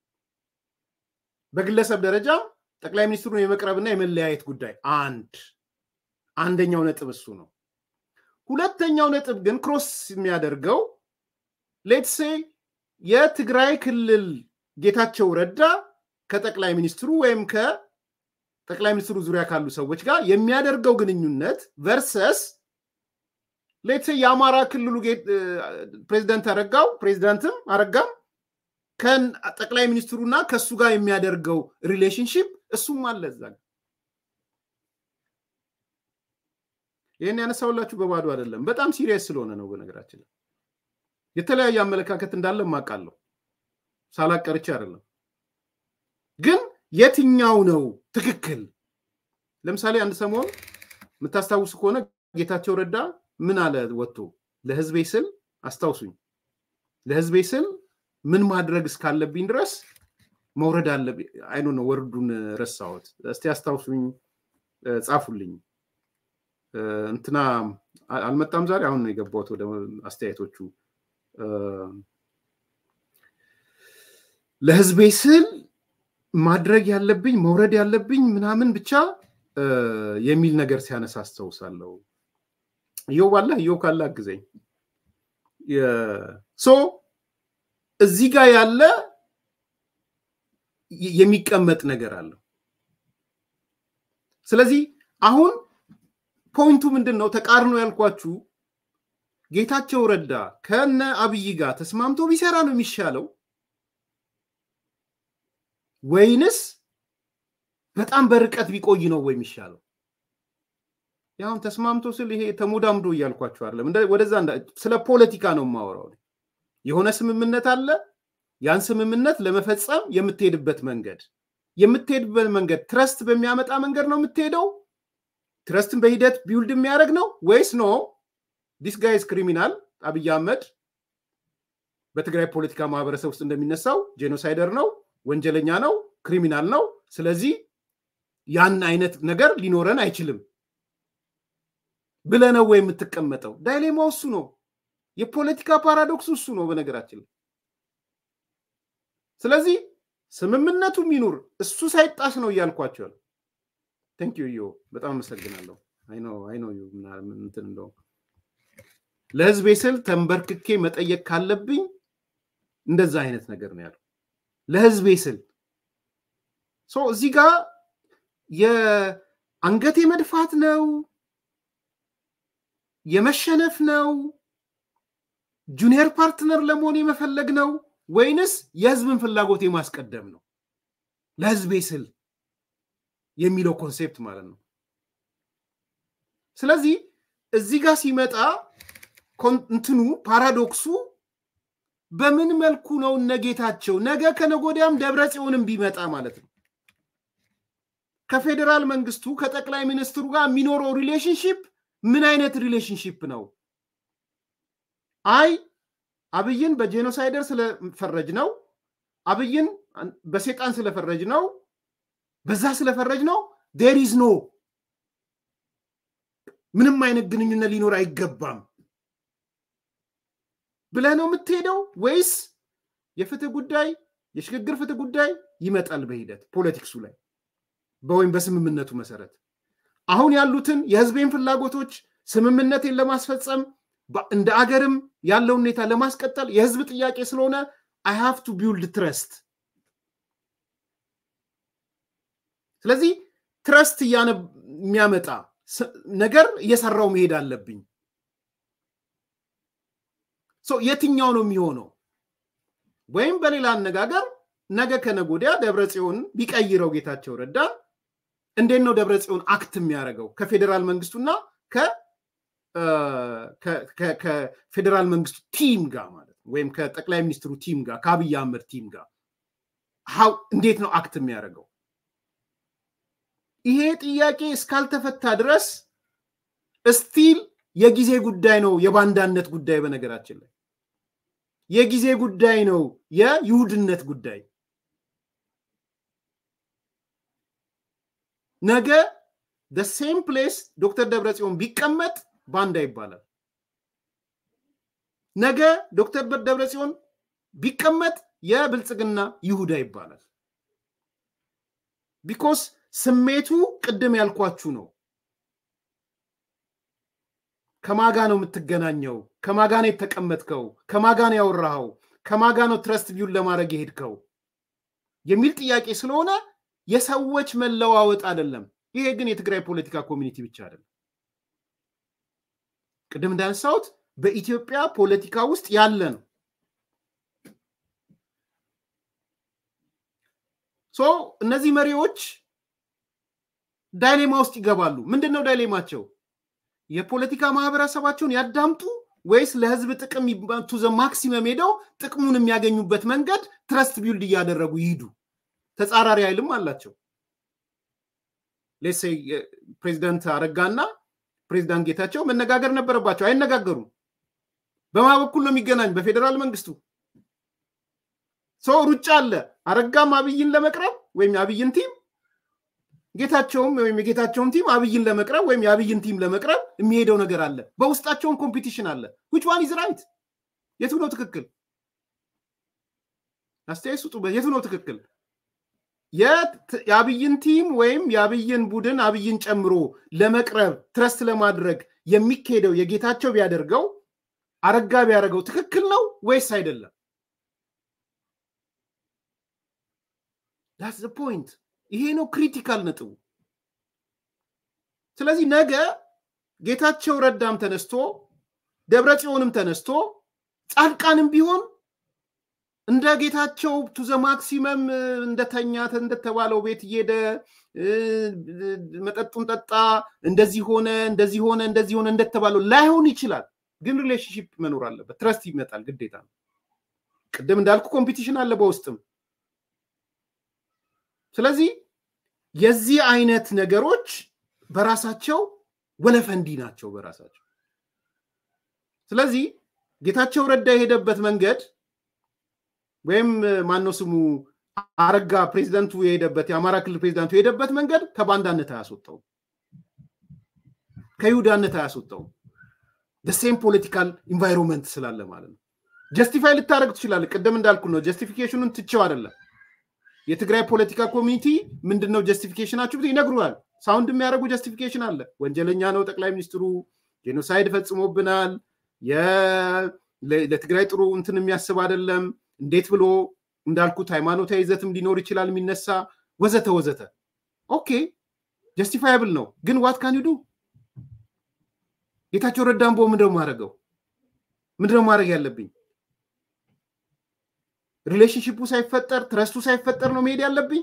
በግለሰብ ደረጃ ጠቅላይ ሚኒስትሩን የመቅረብና የመለያየት ጉዳይ አንድ አንደኛው ነጥብ እሱ ነው። ሁለተኛው ነጥብ ግን ክሮስ የሚያደርገው ሌትሴ የትግራይ ክልል ጌታቸው ረዳ ከጠቅላይ ሚኒስትሩ ወይም ከጠቅላይ ሚኒስትሩ ዙሪያ ካሉ ሰዎች ጋር የሚያደርገው ግንኙነት ቨርሰስ ሌትሴ የአማራ ክልሉ ፕሬዚደንት አረጋው ፕሬዚዳንትም አረጋም ከጠቅላይ ሚኒስትሩና ከእሱ ጋር የሚያደርገው ሪሌሽንሽፕ እሱም አለ እዛ ይህን ያነሳውላችሁ በባዶ አይደለም። በጣም ሲሪየስ ስለሆነ ነው። በነገራችን ላይ የተለያየ አመለካከት እንዳለ ማቃለሁ ሳላቀርቼ አይደለም። ግን የትኛው ነው ትክክል? ለምሳሌ አንድ ሰሞን የምታስታውሱ ከሆነ ጌታቸው ረዳ ምን አለ ወጥቶ ለህዝቤ ስል አስታውሱኝ፣ ለህዝቤ ስል ምን ማድረግ እስካለብኝ ድረስ መውረድ አለብኝ። አይኖ ነው ወርዱን ረሳሁት። እስቲ አስታውሱኝ፣ ጻፉልኝ። እንትና አልመጣም ዛሬ። አሁን ነው የገባሁት ወደ አስተያየቶቹ። ለህዝቤ ስል ማድረግ ያለብኝ መውረድ ያለብኝ ምናምን ብቻ የሚል ነገር ሲያነሳ አስታውሳለሁ። እዮብ አለ እዮብ ካለ አግዘኝ። ሶ እዚህ ጋር ያለ የሚቀመጥ ነገር አለው። ስለዚህ አሁን ፖይንቱ ምንድን ነው? ተቃርኖ ያልኳችሁ ጌታቸው ረዳ ከነ አብይ ጋር ተስማምቶ ቢሰራ ነው የሚሻለው ወይንስ በጣም በርቀት ቢቆይ ነው ወይ የሚሻለው? ያሁን ተስማምቶ ስል ይሄ ተሞዳምዶ እያልኳቸው አይደለም። ወደዛ ስለ ፖለቲካ ነው የማወራው። የሆነ ስምምነት አለ። ያን ስምምነት ለመፈጸም የምትሄድበት መንገድ የምትሄድበት መንገድ ትረስት በሚያመጣ መንገድ ነው የምትሄደው። ትረስትን በሂደት ቢውልድ የሚያደርግ ነው ወይስ ኖ ዲስ ጋይስ ክሪሚናል አብይ አህመድ በትግራይ ፖለቲካ ማህበረሰብ ውስጥ እንደሚነሳው ጄኖሳይደር ነው፣ ወንጀለኛ ነው፣ ክሪሚናል ነው። ስለዚህ ያን አይነት ነገር ሊኖረን አይችልም ብለህ ነው ወይ የምትቀመጠው? ዳይሌማው እሱ ነው። የፖለቲካ ፓራዶክስ እሱ ነው በነገራችን ላይ። ስለዚህ ስምምነቱ ሚኑር እሱ ሳይጣስ ነው እያልኳቸው። ቴንክ ዩ ዮ በጣም አመሰግናለሁ። አይኖ አይኖ እንትን እንደው ለህዝቤ ስል ተንበርክኬ መጠየቅ ካለብኝ እንደዛ አይነት ነገር ነው ያለው። ለህዝቤ ስል እዚህ ጋር የአንገቴ መድፋት ነው የመሸነፍ ነው ጁኒየር ፓርትነር ለመሆን የመፈለግ ነው ወይንስ የህዝብን ፍላጎት የማስቀደም ነው? ለህዝቤ ስል የሚለው ኮንሴፕት ማለት ነው። ስለዚህ እዚህ ጋር ሲመጣ እንትኑ ፓራዶክሱ በምን መልኩ ነው እነጌታቸው ነገ ከነጎዲያም ደብረ ጽዮንም ቢመጣ ማለት ነው ከፌዴራል መንግስቱ ከጠቅላይ ሚኒስትሩ ጋር የሚኖረው ሪሌሽንሽፕ ምን አይነት ሪሌሽንሽፕ ነው? አይ አብይን በጄኖሳይደር ስለፈረጅ ነው፣ አብይን በሴጣን ስለፈረጅ ነው፣ በዛ ስለፈረጅ ነው። ዴር ኢዝ ኖ ምንም አይነት ግንኙነት ሊኖር አይገባም ብለህ ነው የምትሄደው ወይስ የፍትህ ጉዳይ የሽግግር ፍትህ ጉዳይ ይመጣል በሂደት ፖለቲክሱ ላይ ወይም በስምምነቱ መሰረት አሁን ያሉትን የህዝቤን ፍላጎቶች ስምምነቴን ለማስፈጸም እንደ አገርም ያለው ሁኔታ ለማስቀጠል የህዝብ ጥያቄ ስለሆነ አይ ሃቭ ቱ ቢውልድ ትረስት። ስለዚህ ትረስት የሚያመጣ ነገር እየሰራው መሄድ አለብኝ። የትኛው ነው የሚሆነው? ወይም በሌላ አነጋገር ነገ ከነገ ወዲያ ደብረ ጽዮን ቢቀይረው ጌታቸው ረዳ እንዴት ነው ደብረ ጽዮን አክት የሚያደርገው ከፌዴራል መንግስቱና ከፌዴራል መንግስቱ ቲም ጋር ማለት ነው ወይም ከጠቅላይ ሚኒስትሩ ቲም ጋር ከአብይ አህመድ ቲም ጋር ሀው እንዴት ነው አክት የሚያደርገው? ይሄ ጥያቄ እስካልተፈታ ድረስ እስቲል የጊዜ ጉዳይ ነው። የባንዳነት ጉዳይ በነገራችን ላይ የጊዜ ጉዳይ ነው። የይሁድነት ጉዳይ ነገ ሴም ፕሌስ ዶክተር ደብረጽዮን ቢቀመጥ ባንዳ ይባላል። ነገ ዶክተር ደብረጽዮን ቢቀመጥ የብልጽግና ይሁዳ ይባላል። ቢኮስ ስሜቱ ቅድም ያልኳችሁ ነው። ከማጋ ነው የምትገናኘው? ከማጋ ነው የተቀመጥከው? ከማጋ ነው ያወራኸው? ከማጋ ነው ትረስት ቪውን ለማድረግ የሄድከው የሚል ጥያቄ ስለሆነ የሰዎች መለዋወጥ አይደለም። ይሄ ግን የትግራይ ፖለቲካ ኮሚኒቲ ብቻ አይደለም። ቅድም እንዳነሳሁት በኢትዮጵያ ፖለቲካ ውስጥ ያለ ነው። ሶ እነዚህ መሪዎች ዳይሌማ ውስጥ ይገባሉ። ምንድን ነው ዳይሌማቸው? የፖለቲካ ማህበረሰባቸውን ያዳምጡ ወይስ ለህዝብ ጥቅም ቱ ዘ ማክሲመም ሄደው ጥቅሙን የሚያገኙበት መንገድ ትረስት ቢልድ እያደረጉ ይሂዱ? ተጻራሪ ኃይልም አላቸው። ሌሴ ፕሬዚዳንት አረጋና ፕሬዚዳንት ጌታቸው መነጋገር ነበረባቸው። አይነጋገሩም። በማ በኩል ነው የሚገናኝ? በፌዴራል መንግስቱ ሰው ሩጫ አለ። አረጋም አብይን ለመቅረብ ወይም የአብይን ቲም ጌታቸውም ወይም የጌታቸውን ቲም አብይን ለመቅረብ ወይም የአብይን ቲም ለመቅረብ የሚሄደው ነገር አለ። በውስጣቸውን ኮምፒቲሽን አለ። ዊች ዋን ኢዝ ራይት? የቱ ነው ትክክል? አስተያየት ስጡ። የቱ ነው ትክክል? የአብይን ቲም ወይም የአብይን ቡድን አብይን ጨምሮ ለመቅረብ ትረስት ለማድረግ የሚካሄደው የጌታቸው ቢያደርገው አረጋ ቢያደርገው ትክክል ነው ወይስ አይደለም? ዳትስ ፖይንት። ይሄ ነው ክሪቲካል ነጥቡ። ስለዚህ ነገ ጌታቸው ረዳም ተነስቶ ደብረ ጽዮንም ተነስቶ ጻድቃንም ቢሆን እንደ ጌታቸው ቱዘ ማክሲመም እንደተኛ እንደተባለው ቤት እየሄደ መጠጡን ጠጣ፣ እንደዚህ ሆነ፣ እንደዚህ ሆነ፣ እንደዚህ ሆነ እንደተባለው ላይሆን ይችላል። ግን ሪሌሽንሽፕ መኖር አለበት። ትረስት ይመጣል፣ ግዴታ ነው። ቅድም እንዳልኩ ኮምፒቲሽን አለ በውስጥም። ስለዚህ የዚህ አይነት ነገሮች በራሳቸው ወለፈንዲ ናቸው በራሳቸው። ስለዚህ ጌታቸው ረዳ የሄደበት መንገድ ወይም ማነው ስሙ አረጋ ፕሬዚደንቱ የሄደበት የአማራ ክልል ፕሬዚዳንቱ የሄደበት መንገድ ከባንዳነት አያስወጣውም፣ ከይሁዳነት አያስወጣውም። ሴም ፖለቲካል ኢንቫይሮንመንት ስላለ ማለት ነው። ጀስቲፋይ ልታደረግ ትችላለህ። ቅድም እንዳልኩ ነው። ጀስቲፊኬሽኑን ትቼው አይደለም። የትግራይ ፖለቲካ ኮሚኒቲ ምንድን ነው ጀስቲፊኬሽናችሁ ይነግሩናል። ሳውንድ የሚያደርጉ ጀስቲፊኬሽን አለ። ወንጀለኛ ነው ጠቅላይ ሚኒስትሩ፣ ጄኖሳይድ ፈጽሞብናል፣ ለትግራይ ጥሩ እንትን የሚያስብ አይደለም፣ እንዴት ብሎ እንዳልኩት ሃይማኖታዊ ይዘትም ሊኖር ይችላል የሚነሳ ወዘተ ወዘተ። ኦኬ ጀስቲፋያብል ነው። ግን ዋት ካን ዱ ጌታቸው ረዳን ቦ ምንድነው ማድረገው? ምንድነው ማድረግ ያለብኝ? ሪሌሽንሽፑ ሳይፈጠር ትረስቱ ሳይፈጠር ነው መሄድ ያለብኝ?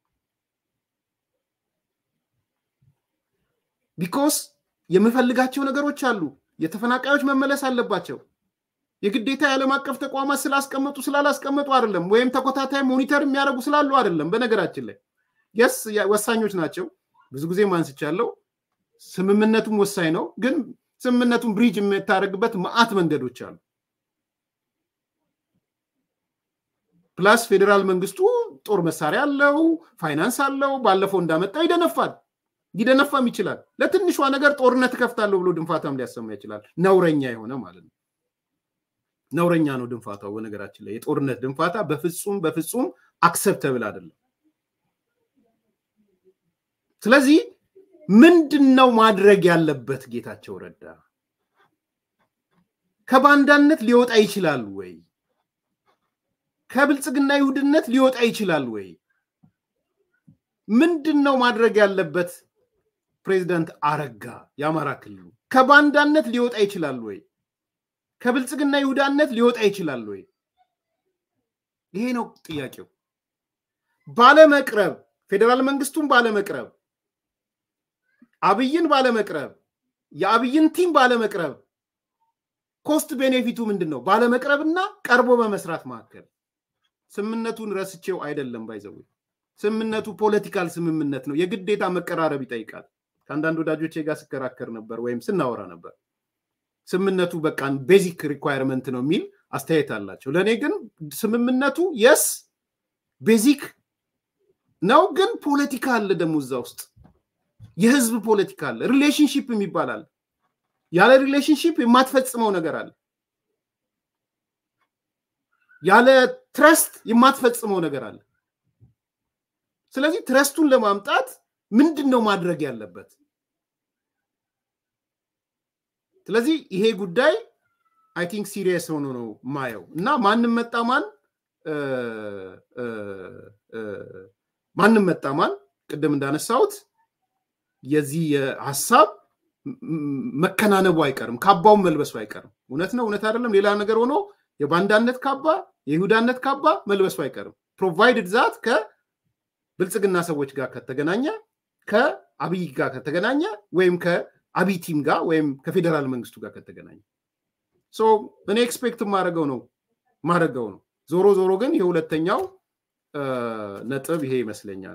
ቢኮስ የምፈልጋቸው ነገሮች አሉ። የተፈናቃዮች መመለስ አለባቸው። የግዴታ የዓለም አቀፍ ተቋማት ስላስቀመጡ ስላላስቀመጡ አይደለም፣ ወይም ተኮታታይ ሞኒተር የሚያደርጉ ስላሉ አይደለም። በነገራችን ላይ የስ ወሳኞች ናቸው። ብዙ ጊዜ ማንስቻለው። ስምምነቱም ወሳኝ ነው። ግን ስምምነቱን ብሪጅ የምታደርግበት መዓት መንገዶች አሉ። ፕላስ ፌዴራል መንግስቱ ጦር መሳሪያ አለው፣ ፋይናንስ አለው። ባለፈው እንዳመጣው ይደነፋል፣ ሊደነፋም ይችላል። ለትንሿ ነገር ጦርነት እከፍታለሁ ብሎ ድንፋታም ሊያሰማ ይችላል። ነውረኛ የሆነ ማለት ነው። ነውረኛ ነው ድንፋታው። በነገራችን ላይ የጦርነት ድንፋታ በፍጹም በፍጹም አክሰፕተብል አይደለም። ስለዚህ ምንድን ነው ማድረግ ያለበት ጌታቸው ረዳ? ከባንዳነት ሊወጣ ይችላል ወይ? ከብልጽግና ይሁድነት ሊወጣ ይችላል ወይ? ምንድን ነው ማድረግ ያለበት? ፕሬዚዳንት አረጋ የአማራ ክልሉ ከባንዳነት ሊወጣ ይችላል ወይ? ከብልጽግና ይሁዳነት ሊወጣ ይችላል ወይ? ይሄ ነው ጥያቄው። ባለመቅረብ ፌዴራል መንግስቱን ባለመቅረብ አብይን ባለመቅረብ የአብይን ቲም ባለመቅረብ ኮስት ቤኔፊቱ ምንድን ነው? ባለመቅረብና ቀርቦ በመስራት መካከል ስምምነቱን ረስቼው አይደለም። ባይዘው ስምምነቱ ፖለቲካል ስምምነት ነው። የግዴታ መቀራረብ ይጠይቃል። ከአንዳንድ ወዳጆቼ ጋር ስከራከር ነበር ወይም ስናወራ ነበር። ስምምነቱ በቃ ቤዚክ ሪኳየርመንት ነው የሚል አስተያየት አላቸው። ለእኔ ግን ስምምነቱ የስ ቤዚክ ነው፣ ግን ፖለቲካ አለ ደግሞ እዛ ውስጥ የህዝብ ፖለቲካ አለ። ሪሌሽንሽፕ የሚባል አለ። ያለ ሪሌሽንሽፕ የማትፈጽመው ነገር አለ። ያለ ትረስት የማትፈጽመው ነገር አለ። ስለዚህ ትረስቱን ለማምጣት ምንድን ነው ማድረግ ያለበት? ስለዚህ ይሄ ጉዳይ አይ ቲንክ ሲሪየስ ሆኖ ነው ማየው እና ማንም መጣ ማን ማንም መጣ ማን ቅድም እንዳነሳሁት የዚህ ሀሳብ መከናነቡ አይቀርም፣ ካባውን መልበሱ አይቀርም። እውነት ነው እውነት አይደለም ሌላ ነገር ሆኖ የባንዳነት ካባ የይሁዳነት ካባ መልበሱ አይቀርም። ፕሮቫይድድ ዛት ከብልጽግና ሰዎች ጋር ከተገናኘ ከአብይ ጋር ከተገናኘ ወይም ከአብይ ቲም ጋር ወይም ከፌዴራል መንግስቱ ጋር ከተገናኘ እኔ ኤክስፔክት ማድረገው ነው ማድረገው ነው። ዞሮ ዞሮ ግን የሁለተኛው ነጥብ ይሄ ይመስለኛል።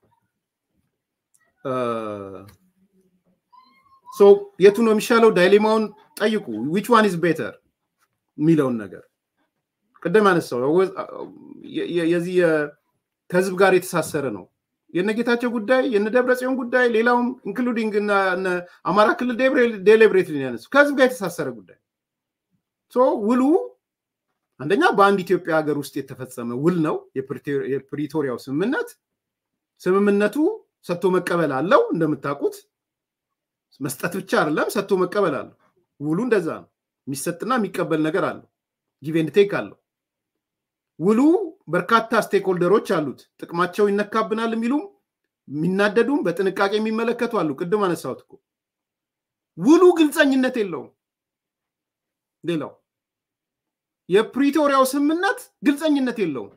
የቱ ነው የሚሻለው? ዳይሌማውን ጠይቁ። ዊች ዋን ኢዝ ቤተር የሚለውን ነገር ቅድም አነሳው። የዚህ ከህዝብ ጋር የተሳሰረ ነው። የነጌታቸው ጉዳይ የነ ደብረጽዮን ጉዳይ ሌላውም ኢንክሉዲንግ አማራ ክልል ዴሊብሬት ያነሱ ከህዝብ ጋር የተሳሰረ ጉዳይ ውሉ አንደኛ በአንድ ኢትዮጵያ ሀገር ውስጥ የተፈጸመ ውል ነው የፕሪቶሪያው ስምምነት። ስምምነቱ ሰጥቶ መቀበል አለው። እንደምታውቁት መስጠት ብቻ አይደለም፣ ሰጥቶ መቀበል አለው። ውሉ እንደዛ ነው። የሚሰጥና የሚቀበል ነገር አለው። ጊቭ ኤንድ ቴክ አለው። ውሉ በርካታ ስቴክሆልደሮች አሉት። ጥቅማቸው ይነካብናል የሚሉም የሚናደዱም በጥንቃቄ የሚመለከቱ አሉ። ቅድም አነሳሁት እኮ ውሉ ግልፀኝነት የለውም። ሌላው የፕሪቶሪያው ስምምነት ግልፀኝነት የለውም።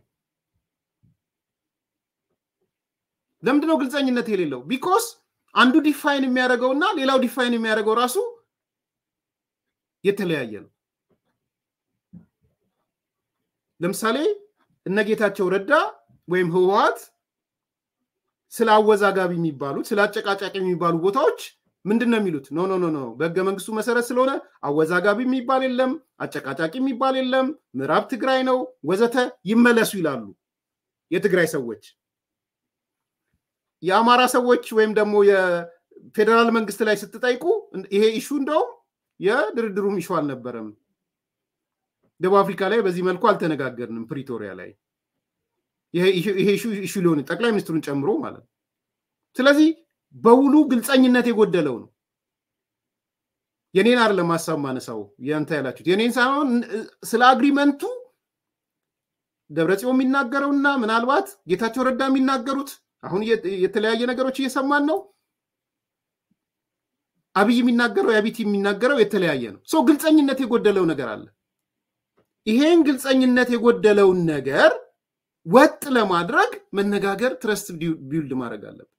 ለምንድነው ግልፀኝነት የሌለው? ቢኮስ አንዱ ዲፋይን የሚያደርገው እና ሌላው ዲፋይን የሚያደርገው ራሱ የተለያየ ነው። ለምሳሌ እነ ጌታቸው ረዳ ወይም ህወሓት ስለ አወዛጋቢ የሚባሉት ስለ አጨቃጫቂ የሚባሉ ቦታዎች ምንድን ነው የሚሉት? ኖ ኖ ኖ ኖ በህገ መንግስቱ መሰረት ስለሆነ አወዛጋቢ የሚባል የለም፣ አጨቃጫቂ የሚባል የለም፣ ምዕራብ ትግራይ ነው ወዘተ ይመለሱ ይላሉ የትግራይ ሰዎች። የአማራ ሰዎች ወይም ደግሞ የፌዴራል መንግስት ላይ ስትጠይቁ ይሄ ኢሹ እንደውም የድርድሩም ኢሹ አልነበረም። ደቡብ አፍሪካ ላይ በዚህ መልኩ አልተነጋገርንም። ፕሪቶሪያ ላይ ይሄ ኢሹ ሊሆን ጠቅላይ ሚኒስትሩን ጨምሮ ማለት ነው። ስለዚህ በውሉ ግልፀኝነት የጎደለው ነው። የኔን አይደለም ሀሳብ ማነሳው ያንተ ያላችሁት የኔን ሳይሆን ስለ አግሪመንቱ ደብረጽዮን የሚናገረውና ምናልባት ጌታቸው ረዳ የሚናገሩት አሁን የተለያየ ነገሮች እየሰማን ነው። አብይ የሚናገረው የአቢቲ የሚናገረው የተለያየ ነው። ሰው ግልፀኝነት የጎደለው ነገር አለ። ይሄን ግልፀኝነት የጎደለውን ነገር ወጥ ለማድረግ መነጋገር፣ ትረስት ቢውልድ ማድረግ አለብን።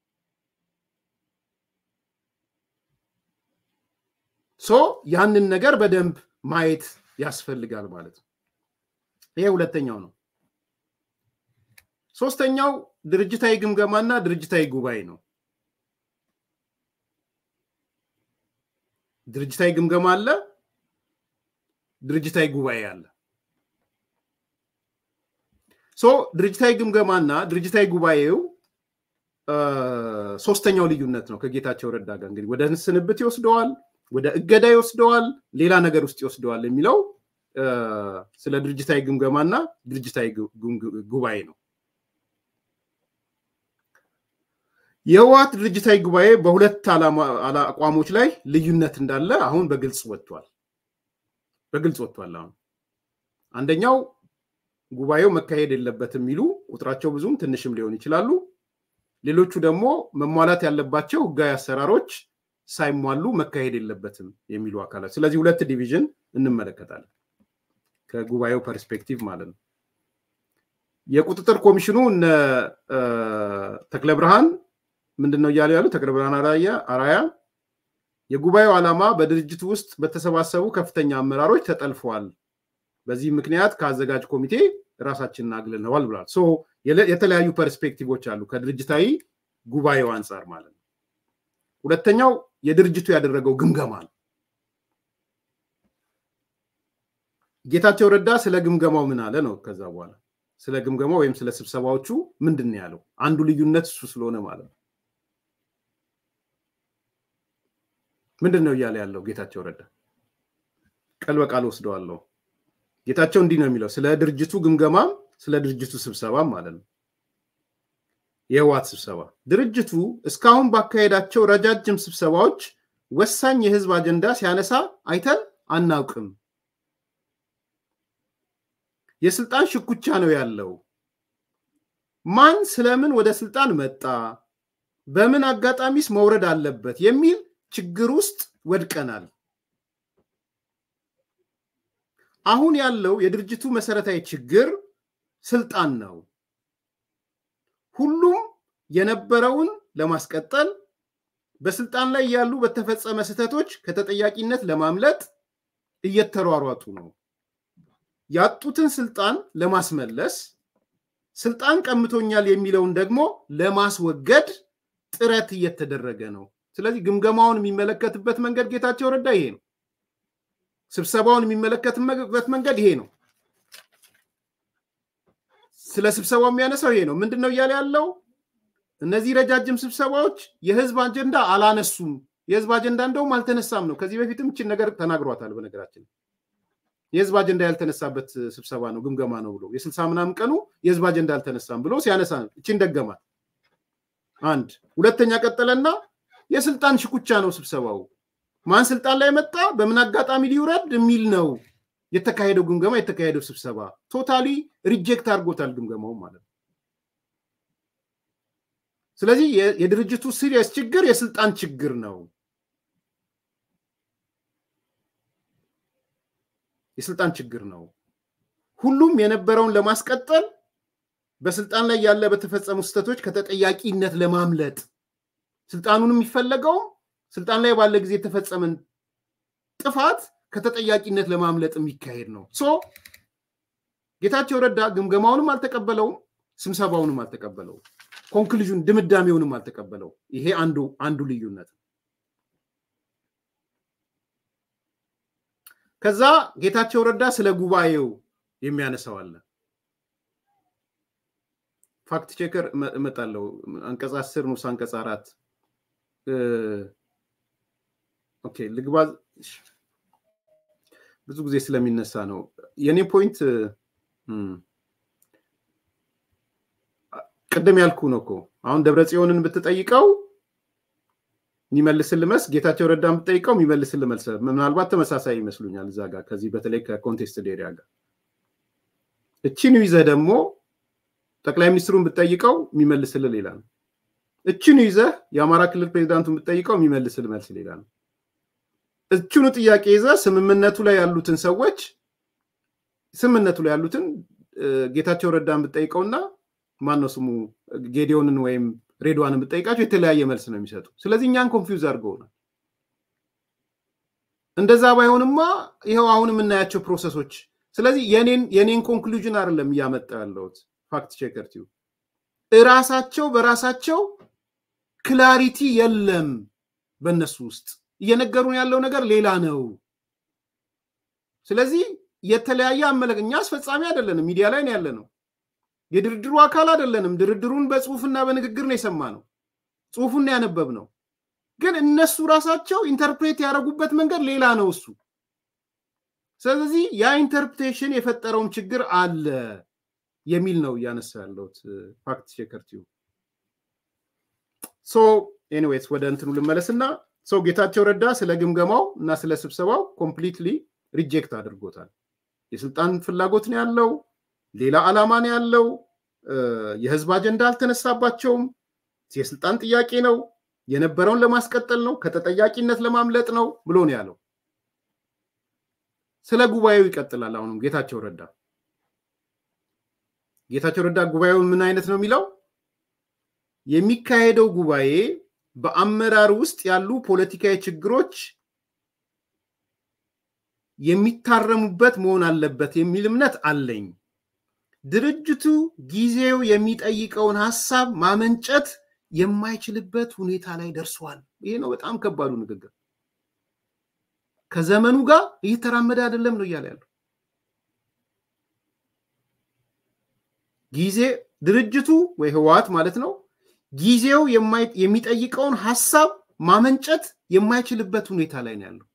ሶ ያንን ነገር በደንብ ማየት ያስፈልጋል ማለት ነው። ይሄ ሁለተኛው ነው። ሶስተኛው ድርጅታዊ ግምገማና ድርጅታዊ ጉባኤ ነው። ድርጅታዊ ግምገማ አለ፣ ድርጅታዊ ጉባኤ አለ። ሶ ድርጅታዊ ግምገማና ድርጅታዊ ጉባኤው ሶስተኛው ልዩነት ነው ከጌታቸው ረዳ ጋር እንግዲህ ወደ ስንብት ይወስደዋል፣ ወደ እገዳ ይወስደዋል፣ ሌላ ነገር ውስጥ ይወስደዋል የሚለው ስለ ድርጅታዊ ግምገማና ድርጅታዊ ጉባኤ ነው። የህወሓት ድርጅታዊ ጉባኤ በሁለት አቋሞች ላይ ልዩነት እንዳለ አሁን በግልጽ ወጥቷል። በግልጽ ወጥቷል። አሁን አንደኛው ጉባኤው መካሄድ የለበትም የሚሉ ቁጥራቸው ብዙም ትንሽም ሊሆን ይችላሉ። ሌሎቹ ደግሞ መሟላት ያለባቸው ህጋዊ አሰራሮች ሳይሟሉ መካሄድ የለበትም የሚሉ አካላት። ስለዚህ ሁለት ዲቪዥን እንመለከታለን ከጉባኤው ፐርስፔክቲቭ ማለት ነው። የቁጥጥር ኮሚሽኑ እነ ተክለ ብርሃን ምንድን ነው እያሉ ያሉ ተክለ ብርሃን አራያ የጉባኤው ዓላማ በድርጅቱ ውስጥ በተሰባሰቡ ከፍተኛ አመራሮች ተጠልፈዋል። በዚህ ምክንያት ከአዘጋጅ ኮሚቴ ራሳችንን አግልለዋል ብሏል። የተለያዩ ፐርስፔክቲቮች አሉ ከድርጅታዊ ጉባኤው አንጻር ማለት ነው። ሁለተኛው የድርጅቱ ያደረገው ግምገማ ነው። ጌታቸው ረዳ ስለ ግምገማው ምን አለ ነው። ከዛ በኋላ ስለ ግምገማው ወይም ስለ ስብሰባዎቹ ምንድን ነው ያለው? አንዱ ልዩነት እሱ ስለሆነ ማለት ነው። ምንድን ነው እያለ ያለው ጌታቸው ረዳ? ቀል በቃል ወስደዋለሁ። ጌታቸው እንዲህ ነው የሚለው ስለ ድርጅቱ ግምገማም ስለ ድርጅቱ ስብሰባም ማለት ነው። የህወሓት ስብሰባ ድርጅቱ እስካሁን ባካሄዳቸው ረጃጅም ስብሰባዎች ወሳኝ የህዝብ አጀንዳ ሲያነሳ አይተን አናውቅም። የስልጣን ሽኩቻ ነው ያለው። ማን ስለምን ወደ ስልጣን መጣ፣ በምን አጋጣሚስ መውረድ አለበት የሚል ችግር ውስጥ ወድቀናል። አሁን ያለው የድርጅቱ መሰረታዊ ችግር ስልጣን ነው። ሁሉም የነበረውን ለማስቀጠል በስልጣን ላይ ያሉ በተፈጸመ ስህተቶች ከተጠያቂነት ለማምለጥ እየተሯሯጡ ነው። ያጡትን ስልጣን ለማስመለስ ስልጣን ቀምቶኛል የሚለውን ደግሞ ለማስወገድ ጥረት እየተደረገ ነው። ስለዚህ ግምገማውን የሚመለከትበት መንገድ ጌታቸው ረዳ ይሄ ነው። ስብሰባውን የሚመለከትበት መንገድ ይሄ ነው። ስለ ስብሰባው የሚያነሳው ይሄ ነው። ምንድን ነው እያለ ያለው? እነዚህ ረጃጅም ስብሰባዎች የህዝብ አጀንዳ አላነሱም። የህዝብ አጀንዳ እንደውም አልተነሳም ነው። ከዚህ በፊትም ይችን ነገር ተናግሯታል። በነገራችን የህዝብ አጀንዳ ያልተነሳበት ስብሰባ ነው ግምገማ ነው ብሎ የስልሳ ምናምን ቀኑ የህዝብ አጀንዳ አልተነሳም ብሎ ሲያነሳ እችን ደገማት። አንድ ሁለተኛ ቀጠለና የስልጣን ሽኩቻ ነው ስብሰባው ማን ስልጣን ላይ መጣ፣ በምን አጋጣሚ ሊውረድ የሚል ነው የተካሄደው ግምገማ የተካሄደው ስብሰባ ቶታሊ ሪጀክት አድርጎታል ግምገማው ማለት ነው። ስለዚህ የድርጅቱ ሲሪየስ ችግር የስልጣን ችግር ነው። የስልጣን ችግር ነው። ሁሉም የነበረውን ለማስቀጠል በስልጣን ላይ ያለ በተፈጸሙ ስህተቶች ከተጠያቂነት ለማምለጥ ስልጣኑን የሚፈለገውም ስልጣን ላይ ባለ ጊዜ የተፈጸመን ጥፋት ከተጠያቂነት ለማምለጥ የሚካሄድ ነው። ሶ ጌታቸው ረዳ ግምገማውንም አልተቀበለውም፣ ስብሰባውንም አልተቀበለውም፣ ኮንክሉዥን ድምዳሜውንም አልተቀበለው። ይሄ አንዱ አንዱ ልዩነት ነው። ከዛ ጌታቸው ረዳ ስለ ጉባኤው የሚያነሳው አለ። ፋክት ቼከር እመጣለሁ። አንቀጽ አስር ንዑስ አንቀጽ አራት ኦኬ ልግባ። ብዙ ጊዜ ስለሚነሳ ነው የኔ ፖይንት። ቅድም ያልኩ ነው እኮ አሁን ደብረ ጽዮንን ብትጠይቀው የሚመልስል መስ ጌታቸው ረዳን ብትጠይቀው የሚመልስል መልስ ምናልባት ተመሳሳይ ይመስሉኛል እዛ ጋር ከዚህ በተለይ ከኮንቴስት ኤሪያ ጋር እችን ይዘህ ደግሞ ጠቅላይ ሚኒስትሩን ብትጠይቀው የሚመልስል ሌላ ነው። እችኑ ይዘህ የአማራ ክልል ፕሬዚዳንቱን ብትጠይቀው የሚመልስል መልስ ሌላ ነው። እችኑ ጥያቄ ይዘህ ስምምነቱ ላይ ያሉትን ሰዎች ስምምነቱ ላይ ያሉትን ጌታቸው ረዳን ብትጠይቀውና ማነው ስሙ ጌዲዮንን ወይም ሬድዋንን ብትጠይቃቸው የተለያየ መልስ ነው የሚሰጡ። ስለዚህ እኛን ኮንፊውዝ አድርገውናል። እንደዛ ባይሆንማ ይኸው አሁን የምናያቸው ፕሮሰሶች ስለዚህ የኔን ኮንክሉዥን አይደለም እያመጣ ያለሁት ፋክት ቼከር ቲዩ እራሳቸው በራሳቸው ክላሪቲ የለም በእነሱ ውስጥ እየነገሩን ያለው ነገር ሌላ ነው። ስለዚህ የተለያየ አመለክ እኛ አስፈጻሚ አይደለንም፣ ሚዲያ ላይ ነው ያለ ነው። የድርድሩ አካል አይደለንም። ድርድሩን በጽሁፍና በንግግር ነው የሰማ ነው፣ ጽሁፉን ያነበብ ነው። ግን እነሱ ራሳቸው ኢንተርፕሬት ያደረጉበት መንገድ ሌላ ነው እሱ። ስለዚህ ያ ኢንተርፕሬቴሽን የፈጠረውም ችግር አለ የሚል ነው እያነሳ ያለሁት ፋክት ቼከር ቲዩ። ሶ ኤኒዌይስ ወደ እንትኑ ልመለስና ሰው ጌታቸው ረዳ ስለ ግምገማው እና ስለ ስብሰባው ኮምፕሊትሊ ሪጀክት አድርጎታል። የስልጣን ፍላጎት ነው ያለው፣ ሌላ ዓላማ ነው ያለው፣ የህዝብ አጀንዳ አልተነሳባቸውም፣ የስልጣን ጥያቄ ነው፣ የነበረውን ለማስቀጠል ነው፣ ከተጠያቂነት ለማምለጥ ነው ብሎ ነው ያለው። ስለ ጉባኤው ይቀጥላል። አሁንም ጌታቸው ረዳ ጌታቸው ረዳ ጉባኤውን ምን አይነት ነው የሚለው የሚካሄደው ጉባኤ በአመራር ውስጥ ያሉ ፖለቲካዊ ችግሮች የሚታረሙበት መሆን አለበት የሚል እምነት አለኝ። ድርጅቱ ጊዜው የሚጠይቀውን ሀሳብ ማመንጨት የማይችልበት ሁኔታ ላይ ደርሷል። ይሄ ነው በጣም ከባዱ ንግግር። ከዘመኑ ጋር እየተራመደ አይደለም ነው እያለ ያለው። ጊዜ ድርጅቱ ወይ ህወሓት ማለት ነው ጊዜው የሚጠይቀውን ሀሳብ ማመንጨት የማይችልበት ሁኔታ ላይ ነው ያለው።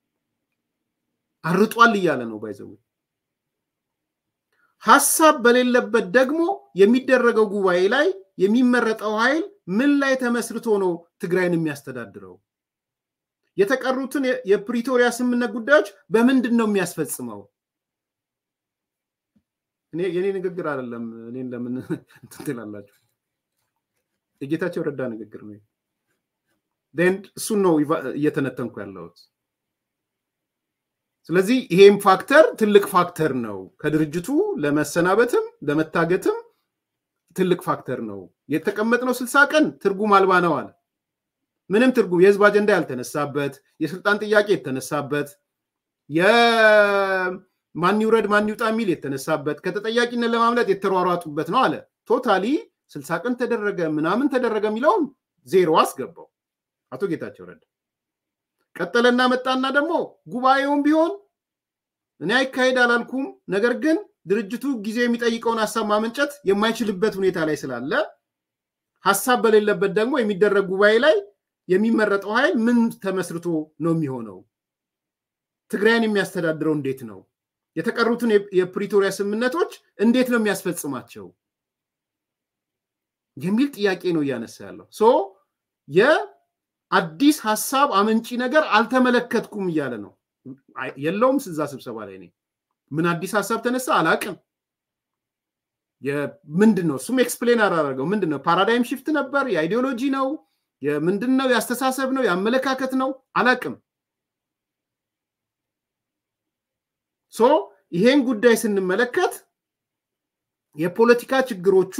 አርጧል እያለ ነው ባይዘው። ሀሳብ በሌለበት ደግሞ የሚደረገው ጉባኤ ላይ የሚመረጠው ኃይል ምን ላይ ተመስርቶ ነው ትግራይን የሚያስተዳድረው? የተቀሩትን የፕሪቶሪያ ስምምነት ጉዳዮች በምንድን ነው የሚያስፈጽመው? እኔ የኔ ንግግር አይደለም። እኔን ለምን እንትን ትላላችሁ? የጌታቸው ረዳ ንግግር ነው። እሱን ነው እየተነተንኩ ያለሁት። ስለዚህ ይሄም ፋክተር ትልቅ ፋክተር ነው። ከድርጅቱ ለመሰናበትም ለመታገትም ትልቅ ፋክተር ነው። የተቀመጥነው ስልሳ ቀን ትርጉም አልባ ነው አለ። ምንም ትርጉም የህዝብ አጀንዳ ያልተነሳበት፣ የስልጣን ጥያቄ የተነሳበት፣ የማን ይውረድ ማን ይውጣ የሚል የተነሳበት፣ ከተጠያቂነት ለማምለጥ የተሯሯጡበት ነው አለ። ቶታሊ ስልሳ ቀን ተደረገ ምናምን ተደረገ የሚለውን ዜሮ አስገባው አቶ ጌታቸው ረዳ። ቀጠለና መጣና ደግሞ ጉባኤውም ቢሆን እኔ አይካሄድ አላልኩም፣ ነገር ግን ድርጅቱ ጊዜ የሚጠይቀውን ሀሳብ ማመንጨት የማይችልበት ሁኔታ ላይ ስላለ ሀሳብ በሌለበት ደግሞ የሚደረግ ጉባኤ ላይ የሚመረጠው ኃይል ምን ተመስርቶ ነው የሚሆነው? ትግራይን የሚያስተዳድረው እንዴት ነው? የተቀሩትን የፕሪቶሪያ ስምምነቶች እንዴት ነው የሚያስፈጽማቸው የሚል ጥያቄ ነው እያነሳ ያለው። ሶ የአዲስ ሀሳብ አመንጪ ነገር አልተመለከትኩም እያለ ነው። የለውም እዛ ስብሰባ ላይ እኔ ምን አዲስ ሀሳብ ተነሳ አላቅም። ምንድን ነው እሱም ኤክስፕሌን አላደረገው። ምንድን ነው ፓራዳይም ሽፍት ነበር? የአይዲዮሎጂ ነው? ምንድን ነው? የአስተሳሰብ ነው? የአመለካከት ነው? አላቅም። ሶ ይሄን ጉዳይ ስንመለከት የፖለቲካ ችግሮቹ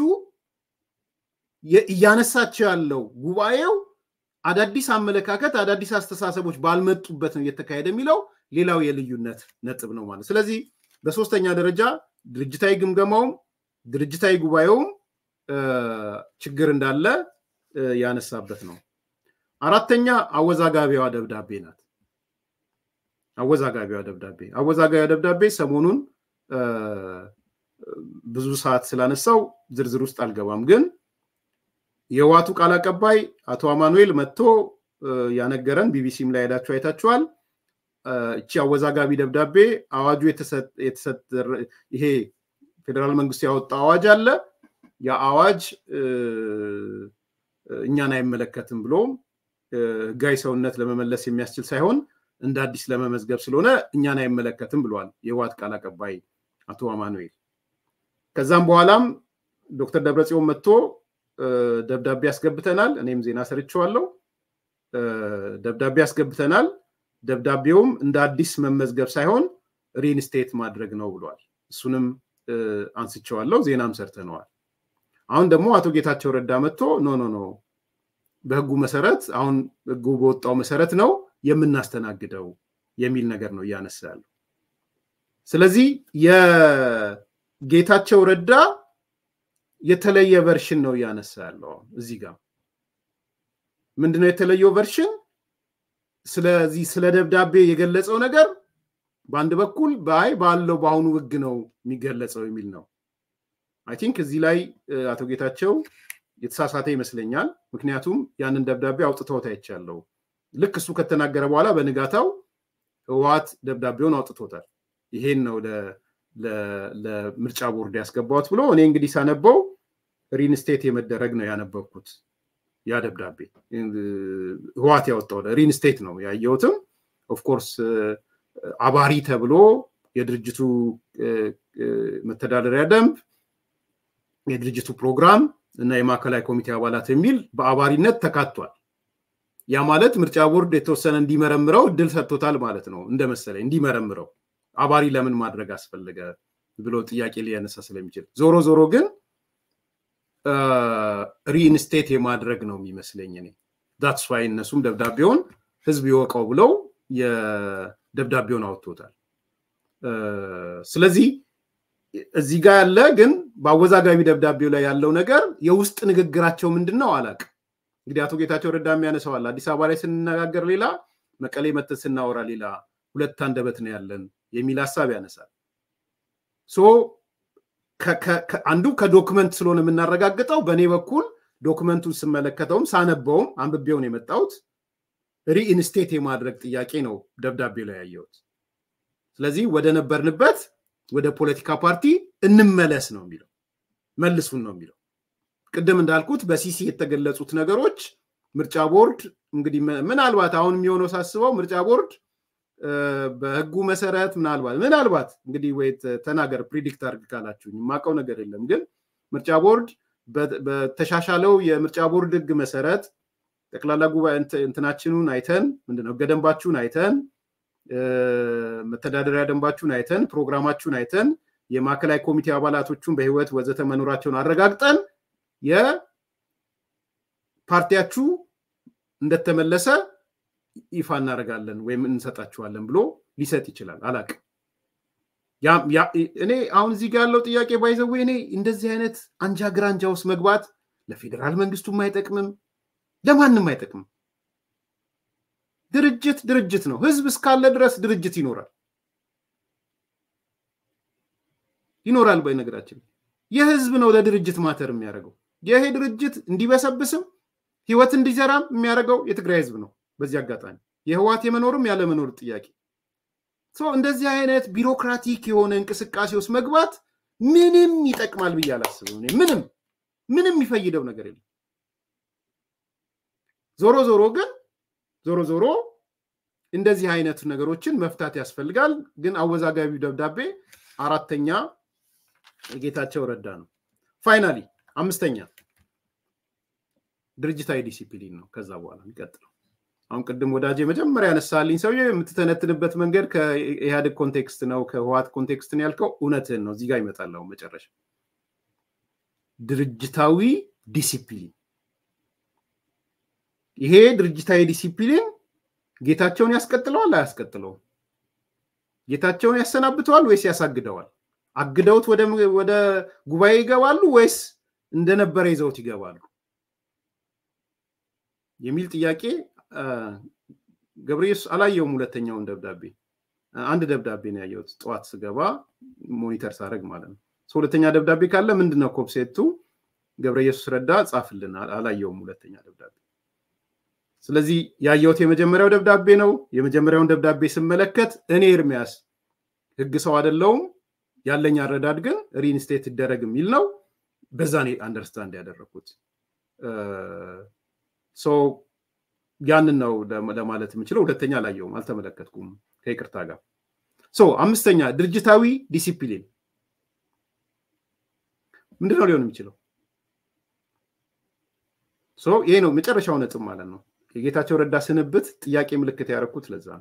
እያነሳቸው ያለው ጉባኤው አዳዲስ አመለካከት አዳዲስ አስተሳሰቦች ባልመጡበት ነው እየተካሄደ የሚለው ሌላው የልዩነት ነጥብ ነው ማለት ስለዚህ በሶስተኛ ደረጃ ድርጅታዊ ግምገማውም ድርጅታዊ ጉባኤውም ችግር እንዳለ ያነሳበት ነው አራተኛ አወዛጋቢዋ ደብዳቤ ናት አወዛጋቢዋ ደብዳቤ አወዛጋቢዋ ደብዳቤ ሰሞኑን ብዙ ሰዓት ስላነሳው ዝርዝር ውስጥ አልገባም ግን የህዋቱ ቃል አቀባይ አቶ አማኑኤል መጥቶ ያነገረን ቢቢሲም ላይ ሄዳችሁ አይታችኋል እቺ አወዛጋቢ ደብዳቤ አዋጁ ይሄ ፌዴራል መንግስቱ ያወጣው አዋጅ አለ ያ አዋጅ እኛን አይመለከትም ብሎ ህጋዊ ሰውነት ለመመለስ የሚያስችል ሳይሆን እንደ አዲስ ለመመዝገብ ስለሆነ እኛን አይመለከትም ብሏል የህዋት ቃል አቀባይ አቶ አማኑኤል ከዛም በኋላም ዶክተር ደብረጽዮን መጥቶ ደብዳቤ ያስገብተናል እኔም ዜና ሰርቸዋለሁ ደብዳቤ ያስገብተናል ደብዳቤውም እንደ አዲስ መመዝገብ ሳይሆን ሪንስቴት ማድረግ ነው ብሏል እሱንም አንስቸዋለሁ ዜናም ሰርተነዋል አሁን ደግሞ አቶ ጌታቸው ረዳ መጥቶ ኖ ኖ ኖ በህጉ መሰረት አሁን ህጉ በወጣው መሰረት ነው የምናስተናግደው የሚል ነገር ነው እያነሳ ያለው ስለዚህ የጌታቸው ረዳ የተለየ ቨርሽን ነው እያነሳ ያለው እዚህ ጋር ምንድነው የተለየው ቨርሽን ስለዚህ ስለ ደብዳቤ የገለጸው ነገር በአንድ በኩል በአይ ባለው በአሁኑ ህግ ነው የሚገለጸው የሚል ነው አይ ቲንክ እዚህ ላይ አቶ ጌታቸው የተሳሳተ ይመስለኛል ምክንያቱም ያንን ደብዳቤ አውጥተውት አይቻለው ልክ እሱ ከተናገረ በኋላ በንጋታው ህወሀት ደብዳቤውን አውጥቶታል ይሄን ነው ለምርጫ ቦርድ ያስገባሁት ብሎ እኔ እንግዲህ ሳነበው ሪንስቴት የመደረግ ነው ያነበብኩት ያ ደብዳቤ ህዋት ያወጣው ሪንስቴት ነው ያየሁትም ኦፍኮርስ አባሪ ተብሎ የድርጅቱ መተዳደሪያ ደንብ የድርጅቱ ፕሮግራም እና የማዕከላዊ ኮሚቴ አባላት የሚል በአባሪነት ተካቷል ያ ማለት ምርጫ ቦርድ የተወሰነ እንዲመረምረው እድል ሰጥቶታል ማለት ነው እንደመሰለኝ እንዲመረምረው አባሪ ለምን ማድረግ አስፈለገ ብሎ ጥያቄ ሊያነሳ ስለሚችል ዞሮ ዞሮ ግን ሪኢንስቴት የማድረግ ነው የሚመስለኝ እኔ ዳትስ ዋይ እነሱም ደብዳቤውን ህዝብ ይወቀው ብለው የደብዳቤውን አወጥቶታል ስለዚህ እዚህ ጋር ያለ ግን በአወዛጋቢ ደብዳቤው ላይ ያለው ነገር የውስጥ ንግግራቸው ምንድን ነው አላቅ እንግዲህ አቶ ጌታቸው ረዳ የሚያነሰዋል አዲስ አበባ ላይ ስንነጋገር ሌላ መቀሌ መተን ስናወራ ሌላ ሁለት አንደበት ነው ያለን የሚል ሀሳብ ያነሳል ሶ አንዱ ከዶክመንት ስለሆነ የምናረጋግጠው በእኔ በኩል ዶክመንቱን ስመለከተውም ሳነበውም አንብቤውን የመጣሁት ሪኢንስቴት የማድረግ ጥያቄ ነው ደብዳቤው ላይ ያየሁት ስለዚህ ወደ ነበርንበት ወደ ፖለቲካ ፓርቲ እንመለስ ነው የሚለው መልሱን ነው የሚለው ቅድም እንዳልኩት በሲሲ የተገለጹት ነገሮች ምርጫ ቦርድ እንግዲህ ምናልባት አሁን የሚሆነው ሳስበው ምርጫ ቦርድ በህጉ መሰረት ምናልባት ምናልባት እንግዲህ ወይ ተናገር ፕሪዲክት አርግ ካላችሁ የማውቀው ነገር የለም ግን ምርጫ ቦርድ በተሻሻለው የምርጫ ቦርድ ህግ መሰረት ጠቅላላ ጉባኤ እንትናችንን አይተን ምንድነው ህገ ደንባችሁን አይተን መተዳደሪያ ደንባችሁን አይተን ፕሮግራማችሁን አይተን የማዕከላዊ ኮሚቴ አባላቶቹን በህይወት ወዘተ መኖራቸውን አረጋግጠን የፓርቲያችሁ እንደተመለሰ ይፋ እናደርጋለን ወይም እንሰጣችኋለን ብሎ ሊሰጥ ይችላል አላቅ እኔ አሁን እዚህ ጋር ያለው ጥያቄ ባይዘዌ እኔ እንደዚህ አይነት አንጃ ግራንጃ ውስጥ መግባት ለፌዴራል መንግስቱም አይጠቅምም ለማንም አይጠቅምም ድርጅት ድርጅት ነው ህዝብ እስካለ ድረስ ድርጅት ይኖራል ይኖራል በነገራችን የህዝብ ነው ለድርጅት ማተር የሚያደርገው ይሄ ድርጅት እንዲበሰብስም ህይወት እንዲዘራም የሚያደርገው የትግራይ ህዝብ ነው በዚህ አጋጣሚ የህዋት የመኖርም ያለመኖር ጥያቄ እንደዚህ አይነት ቢሮክራቲክ የሆነ እንቅስቃሴ ውስጥ መግባት ምንም ይጠቅማል ብዬ አላስብም። ምንም ምንም የሚፈይደው ነገር የለም። ዞሮ ዞሮ ግን ዞሮ ዞሮ እንደዚህ አይነት ነገሮችን መፍታት ያስፈልጋል። ግን አወዛጋቢው ደብዳቤ አራተኛ ጌታቸው ረዳ ነው። ፋይናሊ አምስተኛ ድርጅታዊ ዲሲፕሊን ነው። ከዛ በኋላ የሚቀጥለው አሁን ቅድም ወዳጅ መጀመሪያ ያነሳልኝ ሰውዬ የምትተነትንበት መንገድ ከኢህአዴግ ኮንቴክስት ነው ከህዋት ኮንቴክስት ነው ያልከው እውነትህን ነው። እዚህ ጋር ይመጣል አሁን መጨረሻ ድርጅታዊ ዲሲፕሊን። ይሄ ድርጅታዊ ዲሲፕሊን ጌታቸውን ያስቀጥለዋል አያስቀጥለውም? ጌታቸውን ያሰናብተዋል ወይስ ያሳግደዋል? አግደውት ወደ ጉባኤ ይገባሉ ወይስ እንደነበረ ይዘውት ይገባሉ የሚል ጥያቄ ገብረየሱስ አላየውም። ሁለተኛውን ደብዳቤ አንድ ደብዳቤ ነው ያየሁት ጠዋት ስገባ ሞኒተር ሳደርግ ማለት ነው። ሁለተኛ ደብዳቤ ካለ ምንድነው ኮፕሴቱ? ገብረየሱስ ረዳ ጻፍልን። አላየውም ሁለተኛ ደብዳቤ። ስለዚህ ያየሁት የመጀመሪያው ደብዳቤ ነው። የመጀመሪያውን ደብዳቤ ስመለከት እኔ ኤርሚያስ ህግ ሰው አይደለውም ያለኝ አረዳድ ግን ሪኢንስቴት ይደረግ የሚል ነው። በዛ እኔ አንደርስታንድ ያደረግኩት ያንን ነው ለማለት የምችለው። ሁለተኛ አላየውም፣ አልተመለከትኩም ከይቅርታ ጋር። አምስተኛ ድርጅታዊ ዲሲፕሊን ምንድነው ሊሆን የሚችለው? ይሄ ነው መጨረሻው ነጥብ ማለት ነው። የጌታቸው ረዳ ስንብት ጥያቄ ምልክት ያደረኩት ለዛ ነው።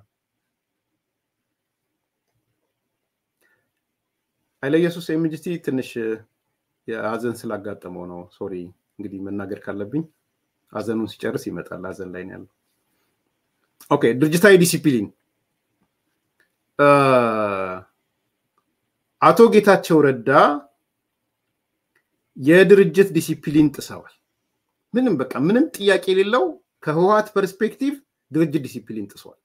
ኃይለ ኢየሱስ ኤምጂቲ ትንሽ የሀዘን ስላጋጠመው ነው። ሶሪ እንግዲህ መናገር ካለብኝ ሀዘኑን ሲጨርስ ይመጣል። ሀዘን ላይ ነው ያለው። ኦኬ ድርጅታዊ ዲሲፕሊን አቶ ጌታቸው ረዳ የድርጅት ዲሲፕሊን ጥሰዋል። ምንም በቃ ምንም ጥያቄ የሌለው ከህወሀት ፐርስፔክቲቭ ድርጅት ዲሲፕሊን ጥሷል።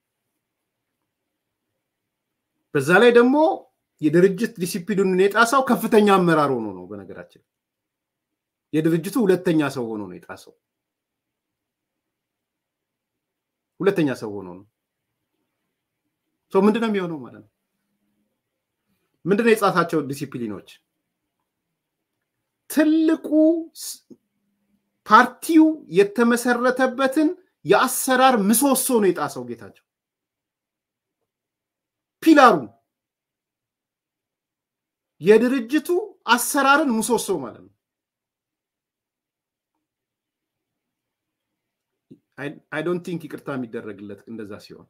በዛ ላይ ደግሞ የድርጅት ዲሲፕሊኑን የጣሰው ከፍተኛ አመራር ሆኖ ነው። በነገራችን የድርጅቱ ሁለተኛ ሰው ሆኖ ነው የጣሰው። ሁለተኛ ሰው ሆኖ ነው። ሰው ምንድነው የሚሆነው ማለት ነው? ምንድነው የጻፋቸው ዲሲፕሊኖች? ትልቁ ፓርቲው የተመሰረተበትን የአሰራር ምሰሶ ነው የጣሰው ጌታቸው። ፒላሩ የድርጅቱ አሰራርን ምሰሶ ማለት ነው። አይ ዶንት ቲንክ ይቅርታ የሚደረግለት እንደዛ ሲሆን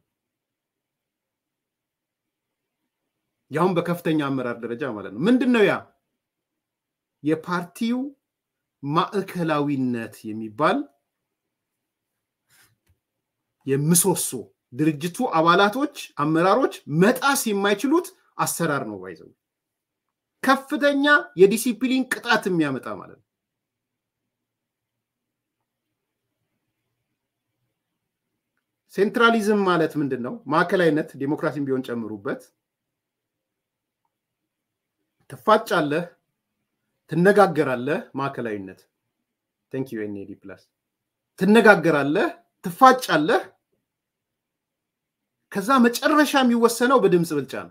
ያሁን በከፍተኛ አመራር ደረጃ ማለት ነው። ምንድን ነው ያ የፓርቲው ማዕከላዊነት የሚባል የምሰሶ ድርጅቱ አባላቶች፣ አመራሮች መጣስ የማይችሉት አሰራር ነው። ባይዘው ከፍተኛ የዲሲፕሊን ቅጣት የሚያመጣ ማለት ነው። ሴንትራሊዝም ማለት ምንድን ነው? ማዕከላዊነት ዴሞክራሲን ቢሆን ጨምሩበት። ትፋጫለህ፣ ትነጋገራለህ። ማዕከላዊነት ቴንክ ዩ ኤንኤዲ ፕላስ ትነጋገራለህ፣ ትፋጫለህ። ከዛ መጨረሻ የሚወሰነው በድምፅ ብልጫ ነው።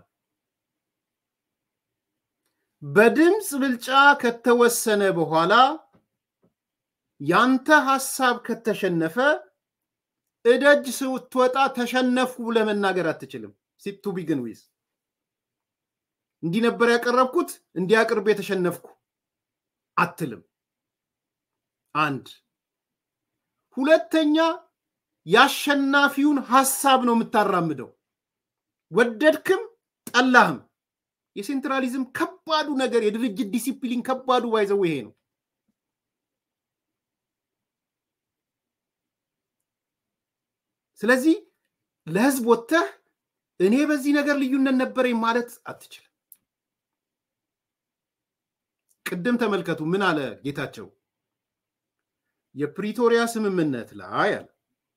በድምፅ ብልጫ ከተወሰነ በኋላ ያንተ ሀሳብ ከተሸነፈ እደጅ ስትወጣ ተሸነፉ ለመናገር አትችልም። ቱ ቢግን ዊዝ እንዲህ ነበር ያቀረብኩት እንዲህ አቅርቤ የተሸነፍኩ አትልም። አንድ ሁለተኛ የአሸናፊውን ሀሳብ ነው የምታራምደው፣ ወደድክም ጠላህም። የሴንትራሊዝም ከባዱ ነገር የድርጅት ዲሲፕሊን ከባዱ ባይዘው ይሄ ነው። ስለዚህ ለህዝብ ወጥተህ እኔ በዚህ ነገር ልዩነት ነበረኝ ማለት አትችልም። ቅድም ተመልከቱ ምን አለ ጌታቸው የፕሪቶሪያ ስምምነት ላይ አለ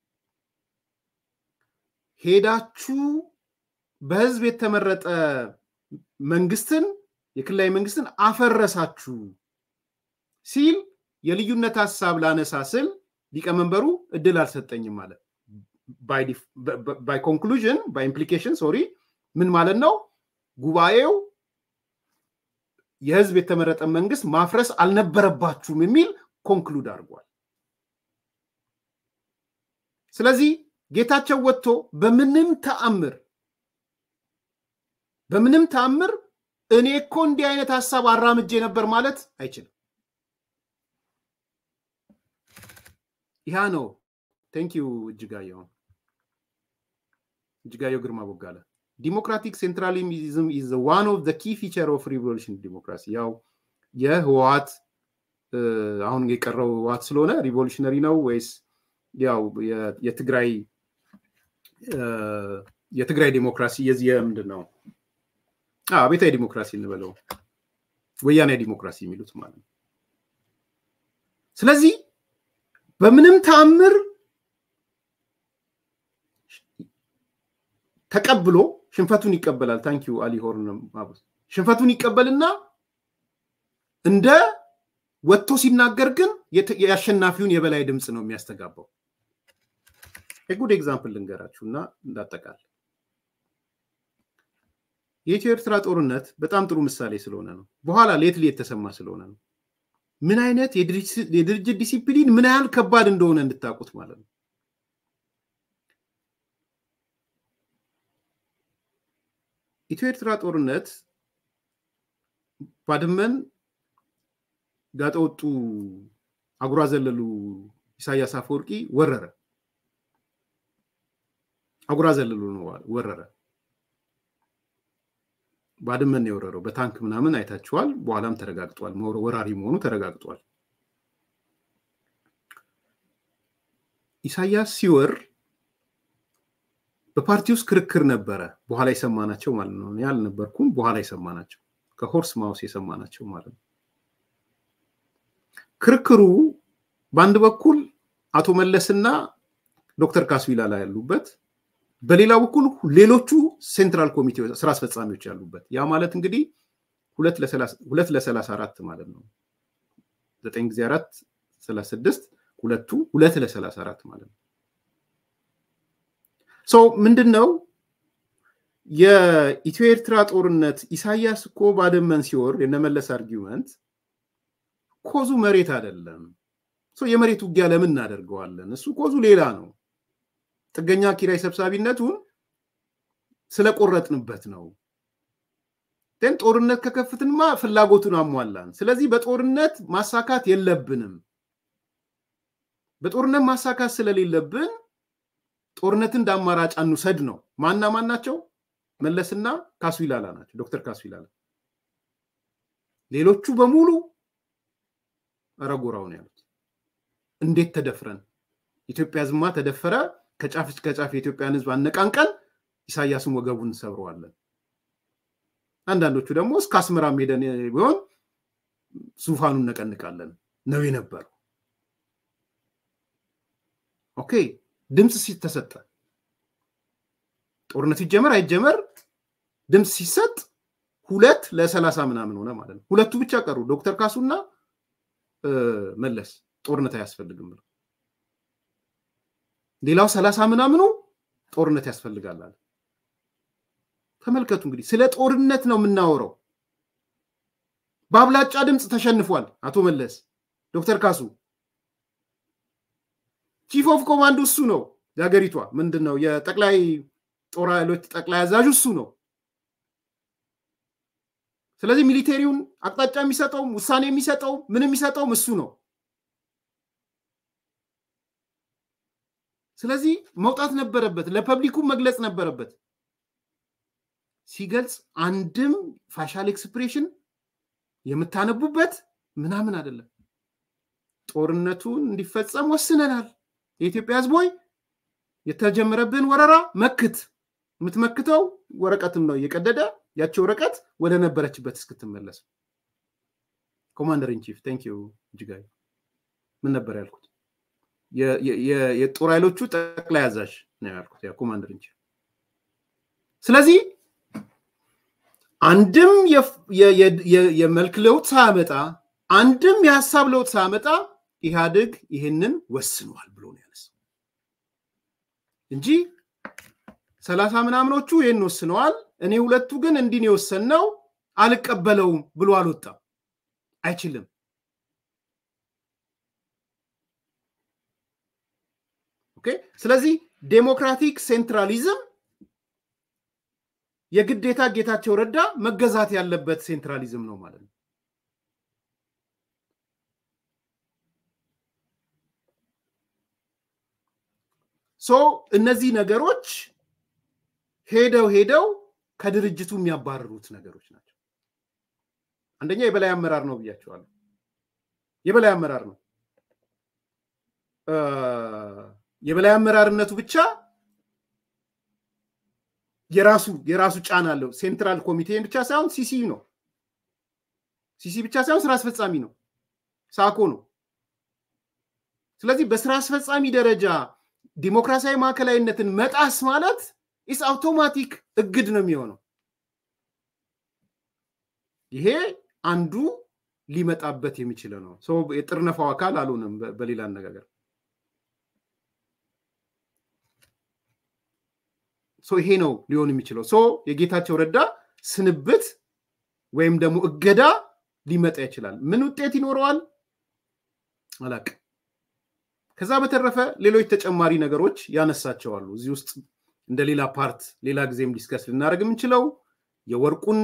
ሄዳችሁ በህዝብ የተመረጠ መንግስትን የክልላዊ መንግስትን አፈረሳችሁ ሲል የልዩነት ሀሳብ ላነሳ ስል ሊቀመንበሩ እድል አልሰጠኝም ማለት ባይ ኮንክሉዥን ባይ ኢምፕሊኬሽን ሶሪ ምን ማለት ነው? ጉባኤው የህዝብ የተመረጠ መንግስት ማፍረስ አልነበረባችሁም የሚል ኮንክሉድ አድርጓል። ስለዚህ ጌታቸው ወጥቶ በምንም ተአምር በምንም ተአምር እኔ እኮ እንዲህ አይነት ሀሳብ አራምጄ ነበር ማለት አይችልም። ያ ነው። ቴንክ ዩ እጅጋየሁ እጅጋየሁ ግርማ ቦጋለ ዲሞክራቲክ ሴንትራሊዝም ኢዝ ዋን ኦፍ ዘ ኪ ፊቸር ኦፍ ሪቮሉሽን ዲሞክራሲ። ያው የህወሓት አሁን የቀረው ህወሓት ስለሆነ ሪቮሉሽነሪ ነው ወይስ ያው የትግራይ የትግራይ ዲሞክራሲ የዚህ የምንድን ነው አቤታዊ ዲሞክራሲ እንበለው ወያኔ ዲሞክራሲ የሚሉት ማለት ነው። ስለዚህ በምንም ተአምር ተቀብሎ ሽንፈቱን ይቀበላል። ታንኪዩ አሊ ሆርን ማቡስ ሽንፈቱን ይቀበልና እንደ ወጥቶ ሲናገር ግን የአሸናፊውን የበላይ ድምፅ ነው የሚያስተጋባው። የጉድ ኤግዛምፕል ልንገራችሁ እና እንዳጠቃል የኢትዮ ኤርትራ ጦርነት በጣም ጥሩ ምሳሌ ስለሆነ ነው። በኋላ ሌትሊ የተሰማ ስለሆነ ነው። ምን አይነት የድርጅት ዲሲፕሊን ምን ያህል ከባድ እንደሆነ እንድታውቁት ማለት ነው። ኢትዮ ኤርትራ ጦርነት ባድመን ጋጠወጡ አጉራ ዘለሉ ኢሳያስ አፈወርቂ ወረረ። አጉራ ዘለሉ ነው ወረረ። ባድመን ነው የወረረው። በታንክ ምናምን አይታችኋል። በኋላም ተረጋግጧል። ወራሪ መሆኑ ተረጋግጧል። ኢሳያስ ሲወር በፓርቲ ውስጥ ክርክር ነበረ። በኋላ የሰማናቸው ማለት ነው። ያልነበርኩም በኋላ የሰማናቸው ከሆርስ ማውስ የሰማናቸው ማለት ነው። ክርክሩ በአንድ በኩል አቶ መለስና ዶክተር ካሱ ይላላ ያሉበት በሌላ በኩል ሌሎቹ ሴንትራል ኮሚቴ ስራ አስፈጻሚዎች ያሉበት ያ ማለት እንግዲህ ሁለት ለሰላሳ አራት ማለት ነው። ዘጠኝ ጊዜ አራት ሰላሳ ስድስት ሁለቱ ሁለት ለሰላሳ አራት ማለት ነው። ሰው ምንድን ነው የኢትዮ ኤርትራ ጦርነት ኢሳያስ እኮ ባድመን ሲወር የነመለስ አርጊመንት ኮዙ መሬት አይደለም። የመሬት ውጊያ ለምን እናደርገዋለን? እሱ ኮዙ ሌላ ነው። ጥገኛ ኪራይ ሰብሳቢነቱን ስለቆረጥንበት ነው። ግን ጦርነት ከከፍትንማ ፍላጎቱን አሟላን። ስለዚህ በጦርነት ማሳካት የለብንም። በጦርነት ማሳካት ስለሌለብን ጦርነትን እንደ አማራጭ አንውሰድ ነው። ማና ማን ናቸው? መለስና ካሱ ይላላ ናቸው። ዶክተር ካሱ ይላላ። ሌሎቹ በሙሉ ረጎራውን ያሉት እንዴት ተደፍረን ኢትዮጵያ ዝማ ተደፈረ ከጫፍ እስከ ጫፍ የኢትዮጵያን ሕዝብ አነቃንቀን ኢሳያስን ወገቡን እንሰብረዋለን። አንዳንዶቹ ደግሞ እስከ አስመራም ሄደን ቢሆን ዙፋኑን እነቀንቃለን ነው የነበረው። ኦኬ ድምፅ ሲተሰጠ ጦርነቱ ይጀመር አይጀመር ድምፅ ሲሰጥ ሁለት ለሰላሳ ምናምን ሆነ ማለት ነው። ሁለቱ ብቻ ቀሩ፣ ዶክተር ካሱና መለስ ጦርነት አያስፈልግም ብለው ሌላው ሰላሳ ምናምኑ ጦርነት ያስፈልጋል አለ። ተመልከቱ እንግዲህ ስለ ጦርነት ነው የምናወራው። በአብላጫ ድምፅ ተሸንፏል አቶ መለስ። ዶክተር ካሱ ቺፍ ኦፍ ኮማንድ እሱ ነው የሀገሪቷ ምንድን ነው የጠቅላይ ጦር ኃይሎች ጠቅላይ አዛዥ እሱ ነው። ስለዚህ ሚሊቴሪውን አቅጣጫ የሚሰጠውም ውሳኔ የሚሰጠውም ምን የሚሰጠውም እሱ ነው። ስለዚህ መውጣት ነበረበት፣ ለፐብሊኩ መግለጽ ነበረበት። ሲገልጽ አንድም ፋሻል ኤክስፕሬሽን የምታነቡበት ምናምን አይደለም። ጦርነቱን እንዲፈጸም ወስነናል። የኢትዮጵያ ሕዝብ ሆይ የተጀመረብን ወረራ መክት። የምትመክተው ወረቀትም ነው እየቀደደ ያቸው ወረቀት ወደ ነበረችበት እስክትመለስ። ኮማንደር ኢንቺፍ ቴንክ ዩ እጅጋዩ። ምን ነበር ያልኩት? የጦር ኃይሎቹ ጠቅላይ አዛዥ ነው ያልኩት፣ ኮማንደር ኢንቺፍ። ስለዚህ አንድም የመልክ ለውጥ ሳያመጣ አንድም የሀሳብ ለውጥ ሳያመጣ ኢህአዴግ ይህንን ወስኗል ብሎ ነው ያነሳው እንጂ ሰላሳ ምናምኖቹ ይህን ወስነዋል፣ እኔ ሁለቱ ግን እንዲህ ነው የወሰንነው አልቀበለውም ብሎ አልወጣም። አይችልም። ኦኬ። ስለዚህ ዴሞክራቲክ ሴንትራሊዝም የግዴታ ጌታቸው ረዳ መገዛት ያለበት ሴንትራሊዝም ነው ማለት ነው። ሶ እነዚህ ነገሮች ሄደው ሄደው ከድርጅቱ የሚያባርሩት ነገሮች ናቸው። አንደኛ የበላይ አመራር ነው ብያቸዋለሁ። የበላይ አመራር ነው። የበላይ አመራርነቱ ብቻ የራሱ የራሱ ጫና አለው። ሴንትራል ኮሚቴን ብቻ ሳይሆን ሲሲ ነው። ሲሲ ብቻ ሳይሆን ስራ አስፈጻሚ ነው፣ ሳኮ ነው። ስለዚህ በስራ አስፈጻሚ ደረጃ ዲሞክራሲያዊ ማዕከላዊነትን መጣስ ማለት ኢስ አውቶማቲክ እግድ ነው የሚሆነው። ይሄ አንዱ ሊመጣበት የሚችለው ነው። ሰው የጥርነፋው አካል አልሆነም። በሌላ አነጋገር ይሄ ነው ሊሆን የሚችለው። ሶ የጌታቸው ረዳ ስንብት ወይም ደግሞ እገዳ ሊመጣ ይችላል። ምን ውጤት ይኖረዋል አላቅም። ከዛ በተረፈ ሌሎች ተጨማሪ ነገሮች ያነሳቸዋሉ እዚህ ውስጥ እንደ ሌላ ፓርት ሌላ ጊዜም ዲስከስ ልናደርግ የምንችለው የወርቁን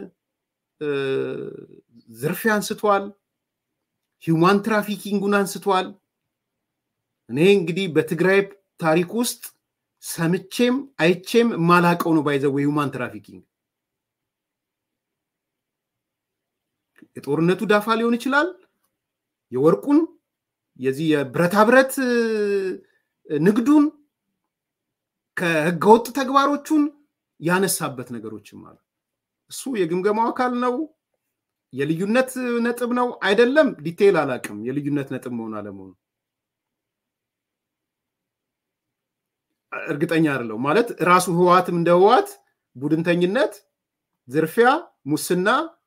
ዝርፊያ አንስቷል። ሂውማን ትራፊኪንጉን አንስቷል። እኔ እንግዲህ በትግራይ ታሪክ ውስጥ ሰምቼም አይቼም የማላቀው ነው ባይዘው የሂውማን ትራፊኪንግ የጦርነቱ ዳፋ ሊሆን ይችላል። የወርቁን የዚህ የብረታ ብረት ንግዱን ከህገወጥ ተግባሮቹን ያነሳበት ነገሮችም አሉ። እሱ የግምገማው አካል ነው። የልዩነት ነጥብ ነው አይደለም፣ ዲቴይል አላቅም። የልዩነት ነጥብ መሆን አለመሆኑ እርግጠኛ አይደለው ማለት ራሱ ህወሓትም እንደ ህወሓት ቡድንተኝነት፣ ዝርፊያ፣ ሙስና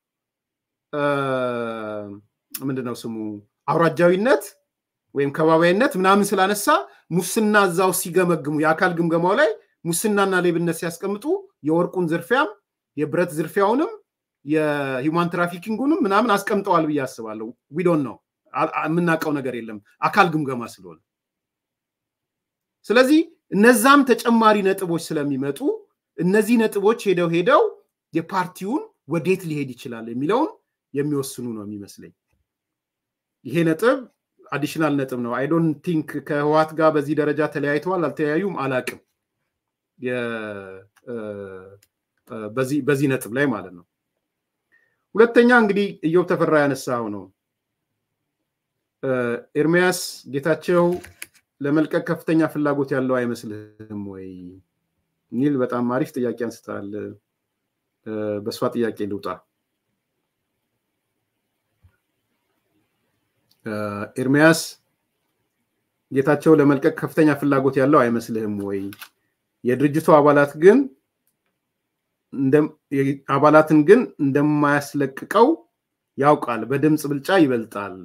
ምንድነው ስሙ አውራጃዊነት ወይም ከባቢያዊነት ምናምን ስላነሳ ሙስና እዛው ሲገመግሙ የአካል ግምገማው ላይ ሙስናና ሌብነት ሲያስቀምጡ የወርቁን ዝርፊያም የብረት ዝርፊያውንም የሂውማን ትራፊኪንጉንም ምናምን አስቀምጠዋል ብዬ አስባለሁ። ዊዶን ነው የምናውቀው ነገር የለም አካል ግምገማ ስለሆነ። ስለዚህ እነዛም ተጨማሪ ነጥቦች ስለሚመጡ እነዚህ ነጥቦች ሄደው ሄደው የፓርቲውን ወዴት ሊሄድ ይችላል የሚለውን የሚወስኑ ነው የሚመስለኝ። ይሄ ነጥብ አዲሽናል ነጥብ ነው። አይ ዶንት ቲንክ ከህዋት ጋር በዚህ ደረጃ ተለያይተዋል አልተለያዩም አላቅም። በዚህ ነጥብ ላይ ማለት ነው። ሁለተኛ እንግዲህ እዮብ ተፈራ ያነሳው ነው ኤርሚያስ ጌታቸው ለመልቀቅ ከፍተኛ ፍላጎት ያለው አይመስልህም ወይ ኒል በጣም አሪፍ ጥያቄ አንስታል። በእሷ ጥያቄ ልውጣ። ኤርሚያስ ጌታቸው ለመልቀቅ ከፍተኛ ፍላጎት ያለው አይመስልህም ወይ? የድርጅቱ አባላት ግን አባላትን ግን እንደማያስለቅቀው ያውቃል፣ በድምፅ ብልጫ ይበልጣል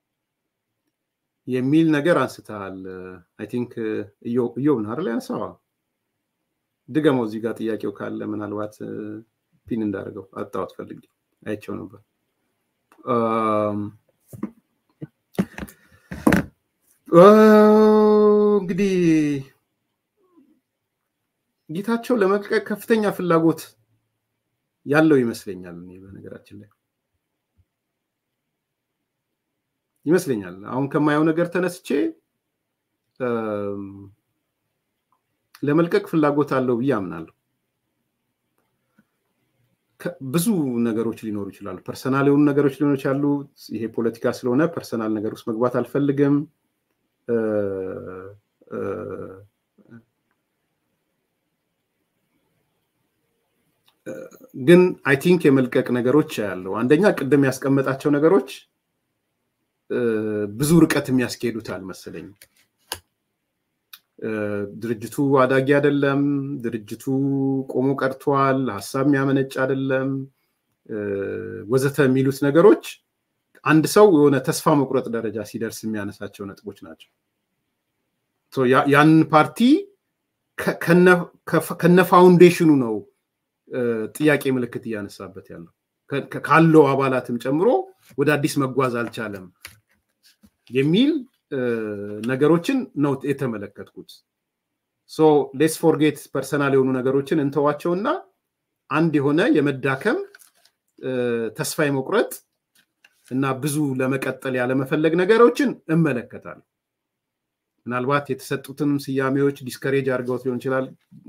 የሚል ነገር አንስተሃል። አይ ቲንክ እዮብ ነህ አይደል ያነሳው? ድገመው እዚህ ጋር ጥያቄው ካለ ምናልባት ፒን እንዳደርገው አጣሁት ፈልጌ አይቼው ነበር። እንግዲህ ጌታቸው ለመልቀቅ ከፍተኛ ፍላጎት ያለው ይመስለኛል። እኔ በነገራችን ላይ ይመስለኛል አሁን ከማየው ነገር ተነስቼ ለመልቀቅ ፍላጎት አለው ብዬ አምናለሁ። ብዙ ነገሮች ሊኖሩ ይችላሉ። ፐርሰናል የሆኑ ነገሮች ሊኖሩ ይችላሉ። ይሄ ፖለቲካ ስለሆነ ፐርሰናል ነገር ውስጥ መግባት አልፈልግም። ግን አይ ቲንክ የመልቀቅ ነገሮች ያለው አንደኛ ቅድም ያስቀመጣቸው ነገሮች ብዙ ርቀት የሚያስኬዱት አልመሰለኝም። ድርጅቱ አዳጊ አይደለም። ድርጅቱ ቆሞ ቀርቷል። ሀሳብ የሚያመነጭ አይደለም፣ ወዘተ የሚሉት ነገሮች አንድ ሰው የሆነ ተስፋ መቁረጥ ደረጃ ሲደርስ የሚያነሳቸው ነጥቦች ናቸው። ያንን ፓርቲ ከነ ፋውንዴሽኑ ነው ጥያቄ ምልክት እያነሳበት ያለው ካለው አባላትም ጨምሮ ወደ አዲስ መጓዝ አልቻለም የሚል ነገሮችን ነው የተመለከትኩት። ሶ ሌስ ፎርጌት ፐርሰናል የሆኑ ነገሮችን እንተዋቸውና አንድ የሆነ የመዳከም ተስፋ የመቁረጥ እና ብዙ ለመቀጠል ያለመፈለግ ነገሮችን እመለከታለሁ። ምናልባት የተሰጡትንም ስያሜዎች ዲስከሬጅ አድርገውት ሊሆን ይችላል።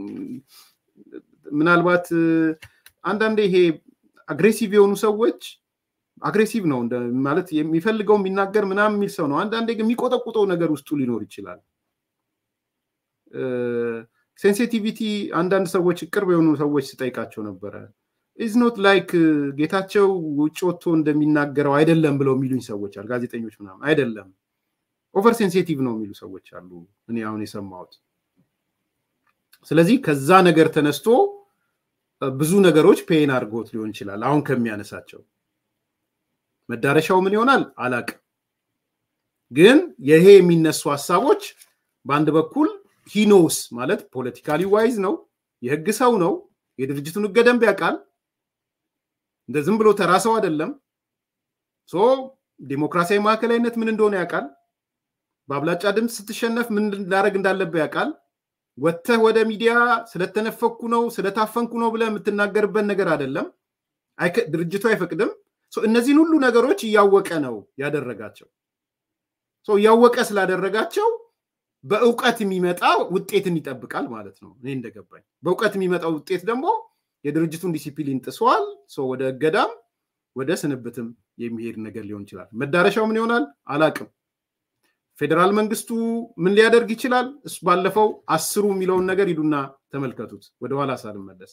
ምናልባት አንዳንዴ ይሄ አግሬሲቭ የሆኑ ሰዎች አግሬሲቭ ነው ማለት የሚፈልገው የሚናገር ምናምን የሚል ሰው ነው። አንዳንዴ ግን የሚቆጠቁጠው ነገር ውስጡ ሊኖር ይችላል። ሴንሲቲቪቲ አንዳንድ ሰዎች ቅርብ የሆኑ ሰዎች ስጠይቃቸው ነበረ ኢዝ ኖት ላይክ ጌታቸው ውጭ ወጥቶ እንደሚናገረው አይደለም ብለው የሚሉኝ ሰዎች አሉ። ጋዜጠኞች ምናምን አይደለም ኦቨር ሴንሲቲቭ ነው የሚሉ ሰዎች አሉ። እኔ አሁን የሰማሁት። ስለዚህ ከዛ ነገር ተነስቶ ብዙ ነገሮች ፔን አድርጎት ሊሆን ይችላል። አሁን ከሚያነሳቸው መዳረሻው ምን ይሆናል አላቅም። ግን ይሄ የሚነሱ ሀሳቦች በአንድ በኩል ሂኖስ ማለት ፖለቲካሊ ዋይዝ ነው፣ የህግ ሰው ነው፣ የድርጅቱን ህገ ደንብ ያውቃል። እንደ ዝም ብሎ ተራ ሰው አይደለም። ሶ ዲሞክራሲያዊ ማዕከላዊነት ምን እንደሆነ ያውቃል። በአብላጫ ድምፅ ስትሸነፍ ምን ላደረግ እንዳለብህ ያውቃል። ወጥተህ ወደ ሚዲያ ስለተነፈኩ ነው ስለታፈንኩ ነው ብለህ የምትናገርበት ነገር አይደለም። ድርጅቱ አይፈቅድም። እነዚህን ሁሉ ነገሮች እያወቀ ነው ያደረጋቸው። እያወቀ ስላደረጋቸው በእውቀት የሚመጣ ውጤትን ይጠብቃል ማለት ነው። እኔ እንደገባኝ በእውቀት የሚመጣው ውጤት ደግሞ የድርጅቱን ዲሲፕሊን ጥሷል። ወደ እገዳም ወደ ስንብትም የሚሄድ ነገር ሊሆን ይችላል። መዳረሻው ምን ይሆናል አላቅም። ፌዴራል መንግስቱ ምን ሊያደርግ ይችላል? እሱ ባለፈው አስሩ የሚለውን ነገር ሂዱና ተመልከቱት። ወደኋላ ሳልመለስ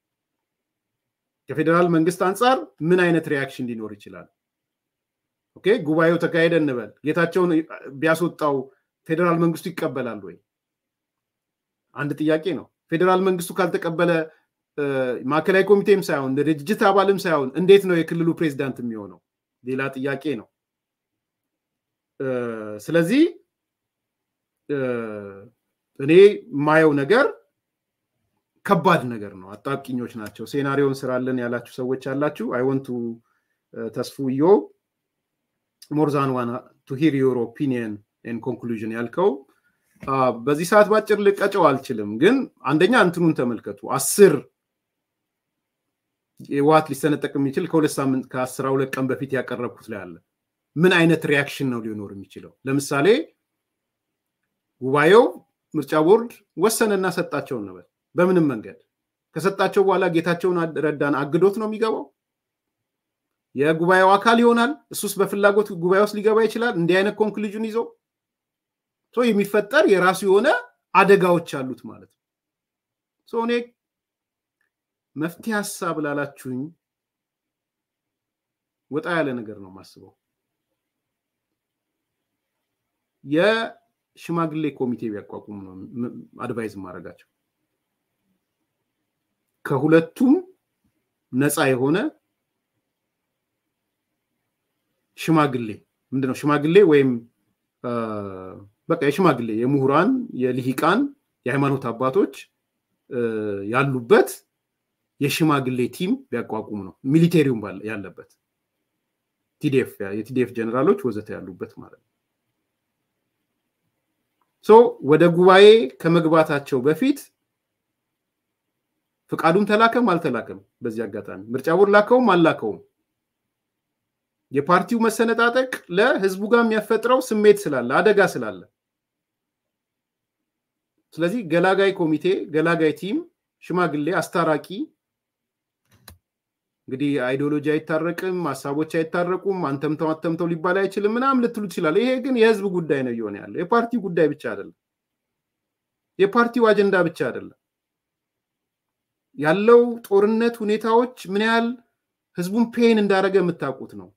ከፌዴራል መንግስት አንጻር ምን አይነት ሪያክሽን ሊኖር ይችላል? ኦኬ ጉባኤው ተካሄደ እንበል። ጌታቸውን ቢያስወጣው ፌዴራል መንግስቱ ይቀበላል ወይ? አንድ ጥያቄ ነው። ፌዴራል መንግስቱ ካልተቀበለ ማዕከላዊ ኮሚቴም ሳይሆን ድርጅት አባልም ሳይሆን እንዴት ነው የክልሉ ፕሬዚዳንት የሚሆነው? ሌላ ጥያቄ ነው። ስለዚህ እኔ የማየው ነገር ከባድ ነገር ነው። አጣብቂኞች ናቸው። ሴናሪዮን ስራለን ያላችሁ ሰዎች አላችሁ። አይወንቱ ተስፉ ዮ ሞርዛን ዋን ቱ ሂር ዮር ኦፒኒየን ኤን ኮንክሉዥን ያልከው በዚህ ሰዓት ባጭር ልቀጨው አልችልም። ግን አንደኛ እንትኑን ተመልከቱ። አስር የዋት ሊሰነጠቅ የሚችል ከሁለት ሳምንት ከአስራ ሁለት ቀን በፊት ያቀረብኩት ላይ አለ። ምን አይነት ሪያክሽን ነው ሊኖር የሚችለው? ለምሳሌ ጉባኤው ምርጫ ቦርድ ወሰነና ሰጣቸው እንበል። በምንም መንገድ ከሰጣቸው በኋላ ጌታቸውን ረዳን አግዶት ነው የሚገባው? የጉባኤው አካል ይሆናል። እሱስ በፍላጎት ጉባኤ ውስጥ ሊገባ ይችላል። እንዲህ አይነት ኮንክሉዥን ይዞ የሚፈጠር የራሱ የሆነ አደጋዎች አሉት ማለት ነው። እኔ መፍትሄ ሀሳብ ላላችሁኝ ወጣ ያለ ነገር ነው የማስበው። የሽማግሌ ኮሚቴ ቢያቋቁሙ ነው አድቫይዝ ማድረጋቸው። ከሁለቱም ነፃ የሆነ ሽማግሌ ምንድነው ሽማግሌ ወይም በቃ የሽማግሌ የምሁራን የልሂቃን የሃይማኖት አባቶች ያሉበት የሽማግሌ ቲም ቢያቋቁሙ ነው። ሚሊቴሪውም ያለበት ቲዲኤፍ የቲዲኤፍ ጀነራሎች ወዘተ ያሉበት ማለት ነው። ሶ ወደ ጉባኤ ከመግባታቸው በፊት ፍቃዱም ተላከም አልተላከም፣ በዚህ አጋጣሚ ምርጫ ቦርድ ላከውም አልላከውም የፓርቲው መሰነጣጠቅ ለህዝቡ ጋር የሚያፈጥረው ስሜት ስላለ አደጋ ስላለ፣ ስለዚህ ገላጋይ ኮሚቴ፣ ገላጋይ ቲም፣ ሽማግሌ፣ አስታራቂ እንግዲህ አይዲዮሎጂ አይታረቅም፣ ሀሳቦች አይታረቁም፣ አንተምተው አተምተው ሊባል አይችልም ምናምን ልትሉ ትችላለ። ይሄ ግን የህዝብ ጉዳይ ነው እየሆነ ያለው። የፓርቲው ጉዳይ ብቻ አይደለም። የፓርቲው አጀንዳ ብቻ አይደለም። ያለው ጦርነት ሁኔታዎች ምን ያህል ህዝቡን ፔን እንዳደረገ የምታውቁት ነው።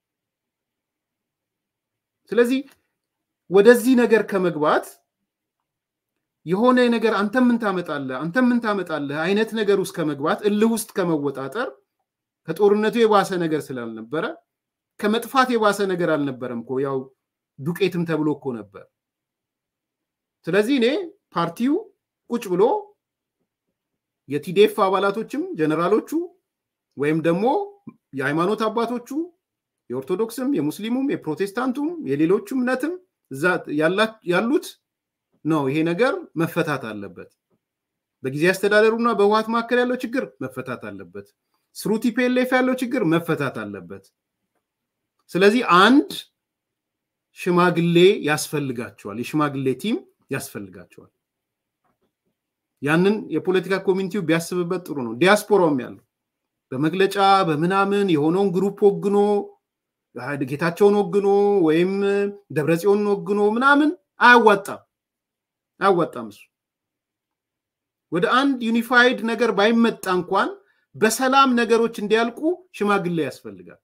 ስለዚህ ወደዚህ ነገር ከመግባት የሆነ ነገር አንተ ምን ታመጣለህ አንተ ምን ታመጣለህ አይነት ነገር ውስጥ ከመግባት እልህ ውስጥ ከመወጣጠር ከጦርነቱ የባሰ ነገር ስላልነበረ ከመጥፋት የባሰ ነገር አልነበረም እኮ ያው ዱቄትም ተብሎ እኮ ነበር። ስለዚህ እኔ ፓርቲው ቁጭ ብሎ የቲዴፍ አባላቶችም ጀነራሎቹ ወይም ደግሞ የሃይማኖት አባቶቹ የኦርቶዶክስም የሙስሊሙም የፕሮቴስታንቱም የሌሎቹ እምነትም እዛ ያሉት ነው ይሄ ነገር መፈታት አለበት። በጊዜ አስተዳደሩና በህወሓት መካከል ያለው ችግር መፈታት አለበት። ስሩ ቲፒኤልኤፍ ያለው ችግር መፈታት አለበት። ስለዚህ አንድ ሽማግሌ ያስፈልጋቸዋል። የሽማግሌ ቲም ያስፈልጋቸዋል። ያንን የፖለቲካ ኮሚኒቲው ቢያስብበት ጥሩ ነው። ዲያስፖራውም ያለው በመግለጫ በምናምን የሆነውን ግሩፕ ወግኖ ጌታቸውን ወግኖ ወይም ደብረጽዮንን ወግኖ ምናምን አያዋጣም አያዋጣም። እሱ ወደ አንድ ዩኒፋይድ ነገር ባይመጣ እንኳን በሰላም ነገሮች እንዲያልቁ ሽማግሌ ያስፈልጋል።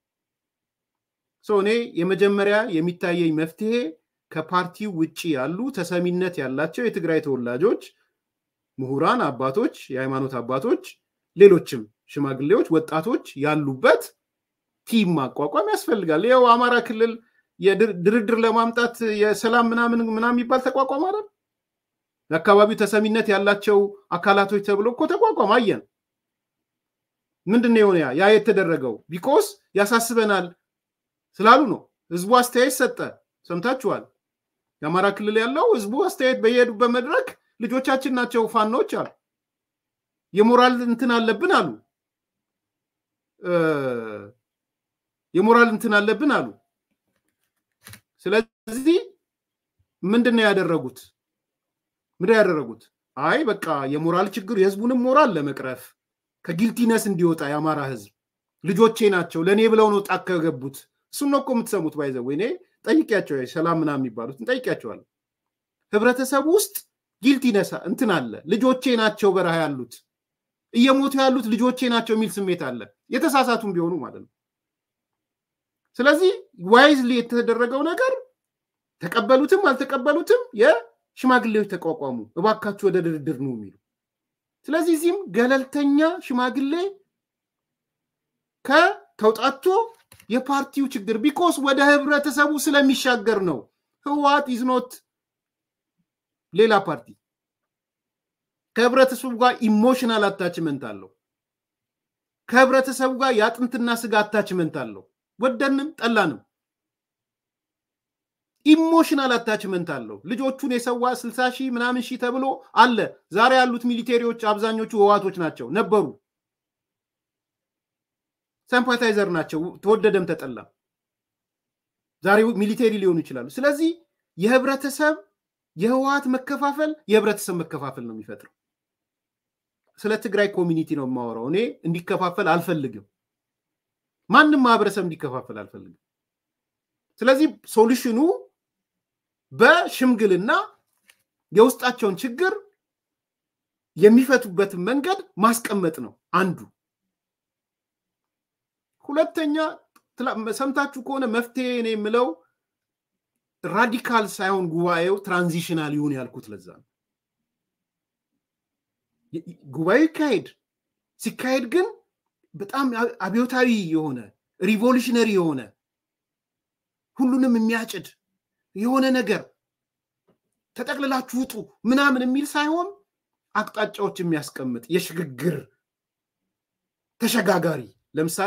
እኔ የመጀመሪያ የሚታየኝ መፍትሄ ከፓርቲው ውጭ ያሉ ተሰሚነት ያላቸው የትግራይ ተወላጆች፣ ምሁራን፣ አባቶች፣ የሃይማኖት አባቶች፣ ሌሎችም ሽማግሌዎች፣ ወጣቶች ያሉበት ቲም ማቋቋም ያስፈልጋል። ይኸው አማራ ክልል ድርድር ለማምጣት የሰላም ምናምን ምናምን የሚባል ተቋቋም አይደል? ለአካባቢው ተሰሚነት ያላቸው አካላቶች ተብሎ እኮ ተቋቋም አየን። ምንድን ነው የሆነ ያ የተደረገው? ቢኮስ ያሳስበናል ስላሉ ነው። ህዝቡ አስተያየት ሰጠ። ሰምታችኋል። የአማራ ክልል ያለው ህዝቡ አስተያየት በየሄዱበት መድረክ ልጆቻችን ናቸው ፋኖች አሉ። የሞራል እንትን አለብን አሉ። የሞራል እንትን አለብን አሉ። ስለዚህ ምንድን ነው ያደረጉት? ምንድን ያደረጉት? አይ በቃ የሞራል ችግር የህዝቡንም ሞራል ለመቅረፍ ከጊልቲነስ እንዲወጣ የአማራ ህዝብ ልጆቼ ናቸው ለእኔ ብለው ነው ጣቅ ከገቡት። እሱን ነው እኮ የምትሰሙት። ባይዘው እኔ ጠይቂያቸው ሰላም ምናምን የሚባሉትን ጠይቂያቸዋለሁ። ህብረተሰቡ ውስጥ ጊልቲነስ እንትን አለ። ልጆቼ ናቸው በረሃ ያሉት እየሞቱ ያሉት ልጆቼ ናቸው የሚል ስሜት አለ። የተሳሳቱም ቢሆኑ ማለት ነው። ስለዚህ ዋይዝሊ የተደረገው ነገር ተቀበሉትም አልተቀበሉትም የሽማግሌዎች ተቋቋሙ፣ እባካችሁ ወደ ድርድር ነው የሚሉ። ስለዚህ እዚህም ገለልተኛ ሽማግሌ ከተውጣቶ የፓርቲው ችግር ቢኮስ ወደ ህብረተሰቡ ስለሚሻገር ነው። ህወሓት ኢዝኖት ሌላ ፓርቲ ከህብረተሰቡ ጋር ኢሞሽናል አታችመንት አለው። ከህብረተሰቡ ጋር የአጥንትና ስጋ አታችመንት አለው። ወደንም ጠላንም ኢሞሽናል አታችመንት አለው። ልጆቹን የሰዋ ስልሳ ሺህ ምናምን ሺህ ተብሎ አለ። ዛሬ ያሉት ሚሊቴሪዎች አብዛኞቹ ህወሓቶች ናቸው ነበሩ። ሰምፓታይዘር ናቸው። ተወደደም ተጠላ ዛሬ ሚሊቴሪ ሊሆኑ ይችላሉ። ስለዚህ የህብረተሰብ የህወሓት መከፋፈል የህብረተሰብ መከፋፈል ነው የሚፈጥረው። ስለ ትግራይ ኮሚኒቲ ነው የማወራው። እኔ እንዲከፋፈል አልፈልግም። ማንም ማህበረሰብ እንዲከፋፈል አልፈልግም። ስለዚህ ሶሉሽኑ በሽምግልና የውስጣቸውን ችግር የሚፈቱበትን መንገድ ማስቀመጥ ነው አንዱ። ሁለተኛ ሰምታችሁ ከሆነ መፍትሄ እኔ የምለው ራዲካል ሳይሆን ጉባኤው ትራንዚሽናል ይሁን ያልኩት ለዛ ነው። ጉባኤው ይካሄድ፣ ሲካሄድ ግን በጣም አብዮታዊ የሆነ ሪቮሉሽነሪ የሆነ ሁሉንም የሚያጭድ የሆነ ነገር ተጠቅልላችሁ ውጡ ምናምን የሚል ሳይሆን አቅጣጫዎች የሚያስቀምጥ የሽግግር ተሸጋጋሪ ለምሳሌ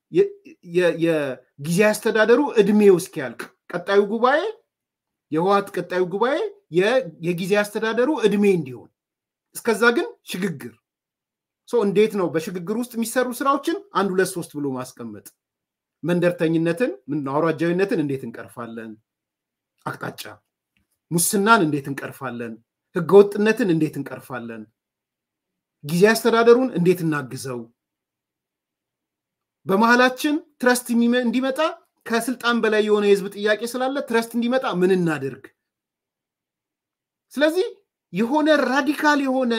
የጊዜ አስተዳደሩ እድሜው እስኪያልቅ ቀጣዩ ጉባኤ የህወሓት ቀጣዩ ጉባኤ የጊዜ አስተዳደሩ እድሜ እንዲሆን እስከዛ ግን ሽግግር እንዴት ነው በሽግግር ውስጥ የሚሰሩ ስራዎችን አንድ ሁለት ሶስት ብሎ ማስቀመጥ መንደርተኝነትን አውራጃዊነትን እንዴት እንቀርፋለን አቅጣጫ ሙስናን እንዴት እንቀርፋለን ህገወጥነትን እንዴት እንቀርፋለን ጊዜ አስተዳደሩን እንዴት እናግዘው በመሀላችን ትረስት እንዲመጣ ከስልጣን በላይ የሆነ የህዝብ ጥያቄ ስላለ ትረስት እንዲመጣ ምን እናድርግ? ስለዚህ የሆነ ራዲካል የሆነ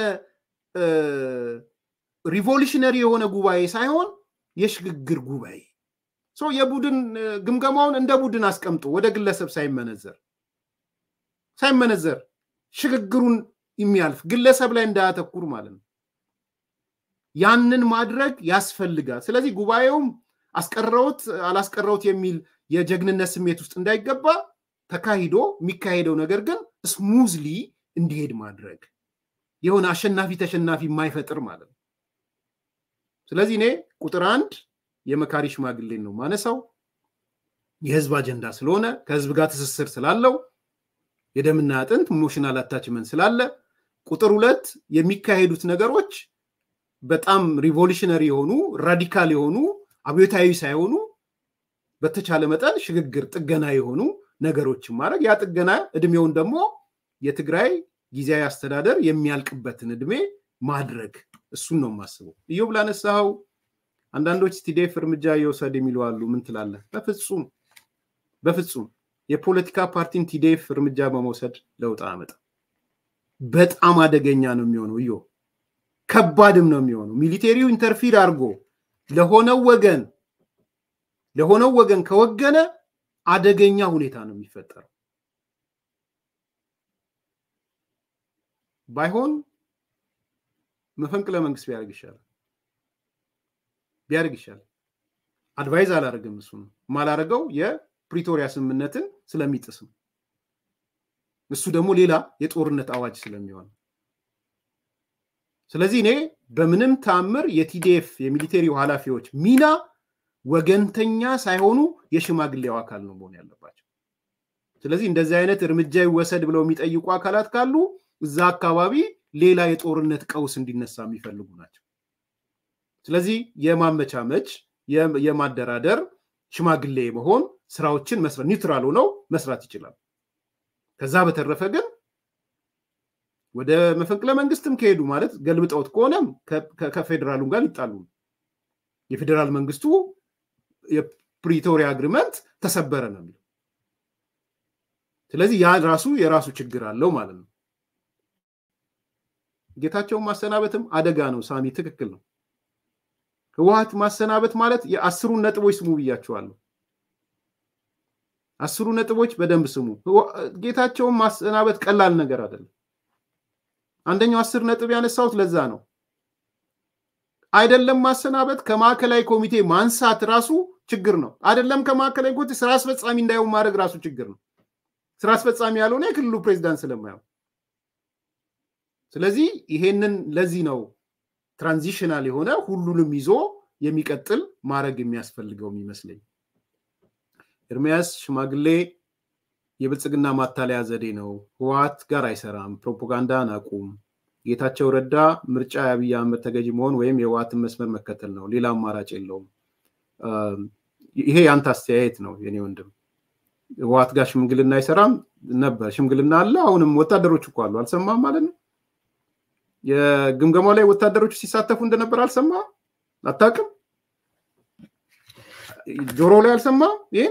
ሪቮሉሽነሪ የሆነ ጉባኤ ሳይሆን የሽግግር ጉባኤ የቡድን ግምገማውን እንደ ቡድን አስቀምጦ ወደ ግለሰብ ሳይመነዘር ሳይመነዘር ሽግግሩን የሚያልፍ ግለሰብ ላይ እንዳያተኩር ማለት ነው። ያንን ማድረግ ያስፈልጋል። ስለዚህ ጉባኤውም አስቀረውት አላስቀረውት የሚል የጀግንነት ስሜት ውስጥ እንዳይገባ ተካሂዶ የሚካሄደው ነገር ግን ስሙዝሊ እንዲሄድ ማድረግ የሆነ አሸናፊ ተሸናፊ የማይፈጥር ማለት ነው። ስለዚህ እኔ ቁጥር አንድ የመካሪ ሽማግሌን ነው ማነሳው። የህዝብ አጀንዳ ስለሆነ ከህዝብ ጋር ትስስር ስላለው የደምና አጥንት ኢሞሽናል አታችመንት ስላለ፣ ቁጥር ሁለት የሚካሄዱት ነገሮች በጣም ሪቮሉሽነሪ የሆኑ ራዲካል የሆኑ አብዮታዊ ሳይሆኑ በተቻለ መጠን ሽግግር ጥገና የሆኑ ነገሮችን ማድረግ ያ ጥገና እድሜውን ደግሞ የትግራይ ጊዜያዊ አስተዳደር የሚያልቅበትን እድሜ ማድረግ እሱን ነው የማስበው። እዮብ ላነሳኸው አንዳንዶች ቲዴፍ እርምጃ እየወሰድ የሚሉ አሉ። ምን ትላለህ? በፍጹም በፍጹም የፖለቲካ ፓርቲን ቲዴፍ እርምጃ በመውሰድ ለውጥ አመጣ። በጣም አደገኛ ነው የሚሆነው። እዮ ከባድም ነው የሚሆነው። ሚሊቴሪው ኢንተርፊር አድርጎ ለሆነው ወገን ለሆነው ወገን ከወገነ አደገኛ ሁኔታ ነው የሚፈጠረው። ባይሆን መፈንቅለ መንግስት ቢያደርግ ይሻላል ቢያደርግ ይሻላል። አድቫይዝ አላደርግም። እሱ ነው የማላደርገው የፕሪቶሪያ ስምምነትን ስለሚጥስ ነው። እሱ ደግሞ ሌላ የጦርነት አዋጅ ስለሚሆን ስለዚህ እኔ በምንም ታምር የቲዲኤፍ የሚሊቴሪው ኃላፊዎች ሚና ወገንተኛ ሳይሆኑ የሽማግሌው አካል ነው መሆን ያለባቸው። ስለዚህ እንደዚህ አይነት እርምጃ ይወሰድ ብለው የሚጠይቁ አካላት ካሉ እዛ አካባቢ ሌላ የጦርነት ቀውስ እንዲነሳ የሚፈልጉ ናቸው። ስለዚህ የማመቻመች የማደራደር ሽማግሌ መሆን ስራዎችን መስራት ኒውትራል ሆነው መስራት ይችላል። ከዛ በተረፈ ግን ወደ መፈንቅለ መንግስትም ከሄዱ ማለት ገልብጠውት ከሆነም ከፌዴራሉ ጋር ሊጣሉ የፌዴራል መንግስቱ የፕሪቶሪያ አግሪመንት ተሰበረ ነው የሚለው። ስለዚህ ያ ራሱ የራሱ ችግር አለው ማለት ነው። ጌታቸውን ማሰናበትም አደጋ ነው። ሳሚ ትክክል ነው። ህወሀት ማሰናበት ማለት የአስሩን ነጥቦች ስሙ ብያቸዋለሁ። አስሩ ነጥቦች በደንብ ስሙ። ጌታቸውን ማሰናበት ቀላል ነገር አይደለም። አንደኛው አስር ነጥብ ያነሳሁት ለዛ ነው። አይደለም ማሰናበት ከማዕከላዊ ኮሚቴ ማንሳት ራሱ ችግር ነው። አይደለም ከማዕከላዊ ኮሚቴ ስራ አስፈጻሚ እንዳይሆን ማድረግ ራሱ ችግር ነው። ስራ አስፈጻሚ ያልሆነ የክልሉ ፕሬዚዳንት ስለማየው ስለዚህ ይሄንን ለዚህ ነው ትራንዚሽናል የሆነ ሁሉንም ይዞ የሚቀጥል ማድረግ የሚያስፈልገው የሚመስለኝ። ኤርሚያስ ሽማግሌ የብልጽግና ማታለያ ዘዴ ነው፣ ህወሓት ጋር አይሰራም፣ ፕሮፓጋንዳን አቁም። ጌታቸው ረዳ ምርጫ የአብይ አህመድ ተገዥ መሆን ወይም የህወሓትን መስመር መከተል ነው፣ ሌላ አማራጭ የለውም። ይሄ የአንተ አስተያየት ነው የኔ ወንድም። ህወሓት ጋር ሽምግልና አይሰራም ነበር፣ ሽምግልና አለ። አሁንም ወታደሮች እኮ አሉ፣ አልሰማም ማለት ነው። የግምገማው ላይ ወታደሮች ሲሳተፉ እንደነበር አልሰማ አታውቅም? ጆሮ ላይ አልሰማ ይህን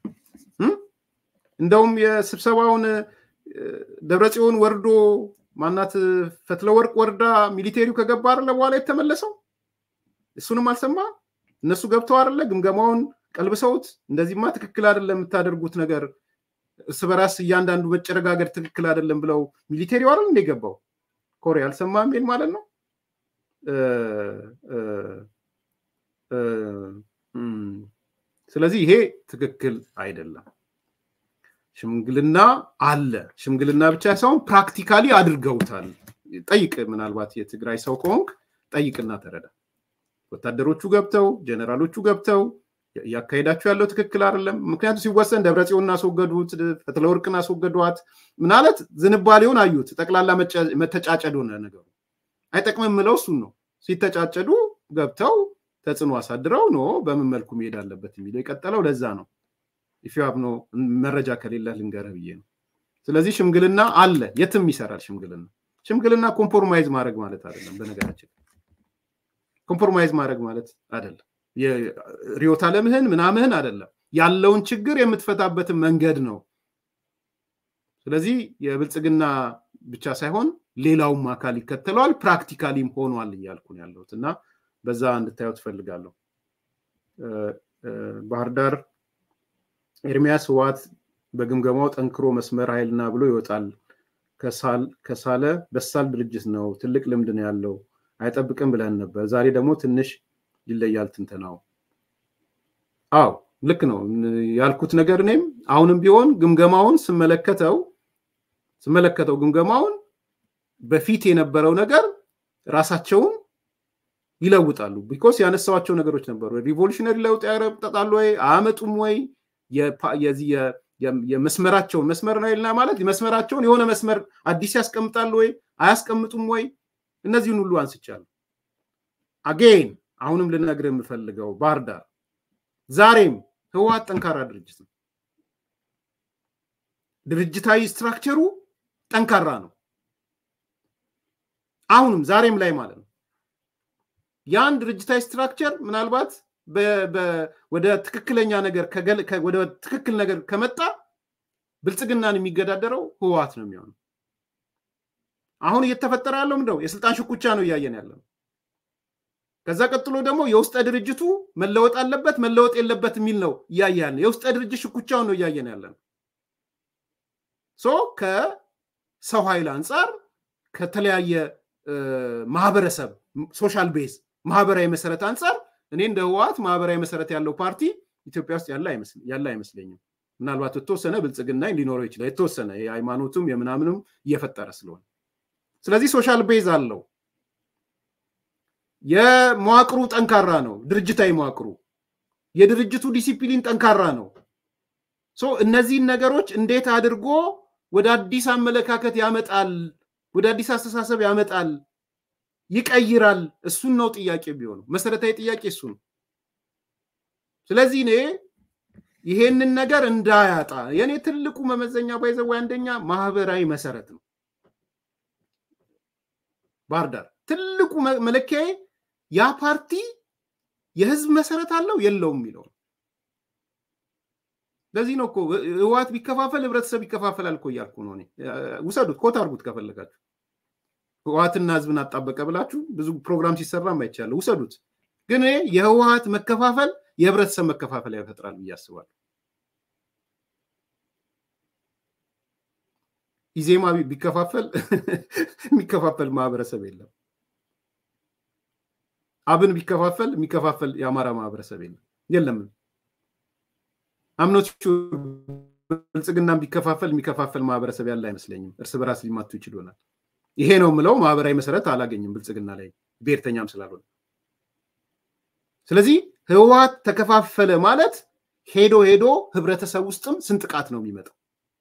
እንደውም የስብሰባውን ደብረጽዮን ወርዶ ማናት ፈትለወርቅ ወርዳ ሚሊቴሪው ከገባ አይደለ በኋላ የተመለሰው እሱንም አልሰማ እነሱ ገብተው አይደለ ግምገማውን ቀልብሰውት እንደዚህማ ትክክል አይደለም የምታደርጉት ነገር እርስ በራስ እያንዳንዱ መጨረጋገድ ትክክል አይደለም ብለው ሚሊቴሪው አይደል እንደ ገባው ኮሬ አልሰማም ይል ማለት ነው ስለዚህ ይሄ ትክክል አይደለም ሽምግልና አለ ሽምግልና ብቻ ሳይሆን ፕራክቲካሊ አድርገውታል ጠይቅ ምናልባት የትግራይ ሰው ከሆንክ ጠይቅና ተረዳ ወታደሮቹ ገብተው ጀነራሎቹ ገብተው እያካሄዳችሁ ያለው ትክክል አይደለም ምክንያቱም ሲወሰን ደብረጽዮን አስወገዱት ፈትለወርቅን አስወገዷት ምናለት ዝንባሌውን አዩት ጠቅላላ መተጫጨድ ሆነ ነገሩ አይጠቅምም ምለው እሱን ነው ሲተጫጨዱ ገብተው ተጽዕኖ አሳድረው ኖ በምን መልኩ መሄድ አለበት የሚለው የቀጠለው ለዛ ነው ኢፊያብ ነው መረጃ ከሌለ ልንገርህ ብዬ ነው ስለዚህ ሽምግልና አለ የትም ይሰራል ሽምግልና ሽምግልና ኮምፕሮማይዝ ማድረግ ማለት አይደለም በነገራችን ኮምፕሮማይዝ ማድረግ ማለት አይደለም ሪዮት አለምህን ምናምህን አይደለም ያለውን ችግር የምትፈታበትን መንገድ ነው ስለዚህ የብልጽግና ብቻ ሳይሆን ሌላውም አካል ይከተለዋል ፕራክቲካሊም ሆኗል እያልኩ ነው ያለሁት እና በዛ እንድታየው ትፈልጋለሁ ባህር ዳር ኤርሚያስ ህዋት በግምገማው ጠንክሮ መስመር ኃይልና ብሎ ይወጣል ከሳለ በሳል ድርጅት ነው ትልቅ ልምድ ነው ያለው አይጠብቅም ብለን ነበር ዛሬ ደግሞ ትንሽ ይለያል ትንተናው አው ልክ ነው ያልኩት ነገር እኔም አሁንም ቢሆን ግምገማውን ስመለከተው ስመለከተው ግምገማውን በፊት የነበረው ነገር ራሳቸውን ይለውጣሉ። ቢኮስ ያነሳዋቸው ነገሮች ነበሩ። ሪቮሉሽነሪ ለውጥ ያረጣሉ ወይ አያመጡም ወይ የዚህ የመስመራቸውን መስመር ነው ማለት መስመራቸውን የሆነ መስመር አዲስ ያስቀምጣሉ ወይ አያስቀምጡም ወይ እነዚህን ሁሉ አንስቻለሁ። አጌን አሁንም ልነግር የምፈልገው ባህር ዳር ዛሬም ህወሓት ጠንካራ ድርጅት ነው። ድርጅታዊ ስትራክቸሩ ጠንካራ ነው። አሁንም ዛሬም ላይ ማለት ነው። ያን ድርጅታዊ ስትራክቸር ምናልባት ወደ ትክክለኛ ነገር ወደ ትክክል ነገር ከመጣ ብልጽግናን የሚገዳደረው ህወሓት ነው የሚሆነው። አሁን እየተፈጠረ ያለው ምንድነው? የስልጣን ሽኩቻ ነው እያየን ያለ ነው። ከዛ ቀጥሎ ደግሞ የውስጠ ድርጅቱ መለወጥ አለበት መለወጥ የለበት የሚል ነው እያየ ያለ የውስጠ ድርጅት ሽኩቻውን ነው እያየን ያለ ነው። ሶ ከሰው ኃይል አንጻር ከተለያየ ማህበረሰብ ሶሻል ቤዝ ማህበራዊ መሰረት አንጻር እኔ እንደ ህወሓት ማህበራዊ መሰረት ያለው ፓርቲ ኢትዮጵያ ውስጥ ያለ አይመስለኝም። ምናልባት የተወሰነ ብልጽግና ሊኖረው ይችላል። የተወሰነ የሃይማኖቱም የምናምንም እየፈጠረ ስለሆነ ስለዚህ ሶሻል ቤዝ አለው። የመዋቅሩ ጠንካራ ነው። ድርጅታዊ መዋቅሩ የድርጅቱ ዲሲፕሊን ጠንካራ ነው። ሶ እነዚህን ነገሮች እንዴት አድርጎ ወደ አዲስ አመለካከት ያመጣል፣ ወደ አዲስ አስተሳሰብ ያመጣል፣ ይቀይራል። እሱን ነው ጥያቄ ቢሆነው መሰረታዊ ጥያቄ እሱ ነው። ስለዚህ እኔ ይሄንን ነገር እንዳያጣ የእኔ ትልቁ መመዘኛ ባይዘዋ አንደኛ ማህበራዊ መሰረት ነው። ባህር ዳር ትልቁ መለኪያዬ ያ ፓርቲ የህዝብ መሰረት አለው የለውም የሚለው ለዚህ ነው እኮ ህወሓት ቢከፋፈል ህብረተሰብ ይከፋፈላል እኮ እያልኩ ነው። ውሰዱት፣ ኮት አድርጉት ከፈለጋችሁ። ህወሓትና ህዝብን አጣበቀ ብላችሁ ብዙ ፕሮግራም ሲሰራም አይቻለሁ። ውሰዱት። ግን እኔ የህወሓት መከፋፈል የህብረተሰብ መከፋፈል ያፈጥራል ብዬ አስባለሁ። ኢዜማ ቢከፋፈል የሚከፋፈል ማህበረሰብ የለም። አብን ቢከፋፈል የሚከፋፈል የአማራ ማህበረሰብ የለም የለም። አምኖች ብልጽግናን ቢከፋፈል የሚከፋፈል ማህበረሰብ ያለ አይመስለኝም። እርስ በራስ ሊማቱ ይችል ይሆናል። ይሄ ነው የምለው ማህበራዊ መሰረት አላገኝም ብልጽግና ላይ ብሔርተኛም ስላልሆነ። ስለዚህ ህወሓት ተከፋፈለ ማለት ሄዶ ሄዶ ህብረተሰብ ውስጥም ስንጥቃት ነው የሚመጣው።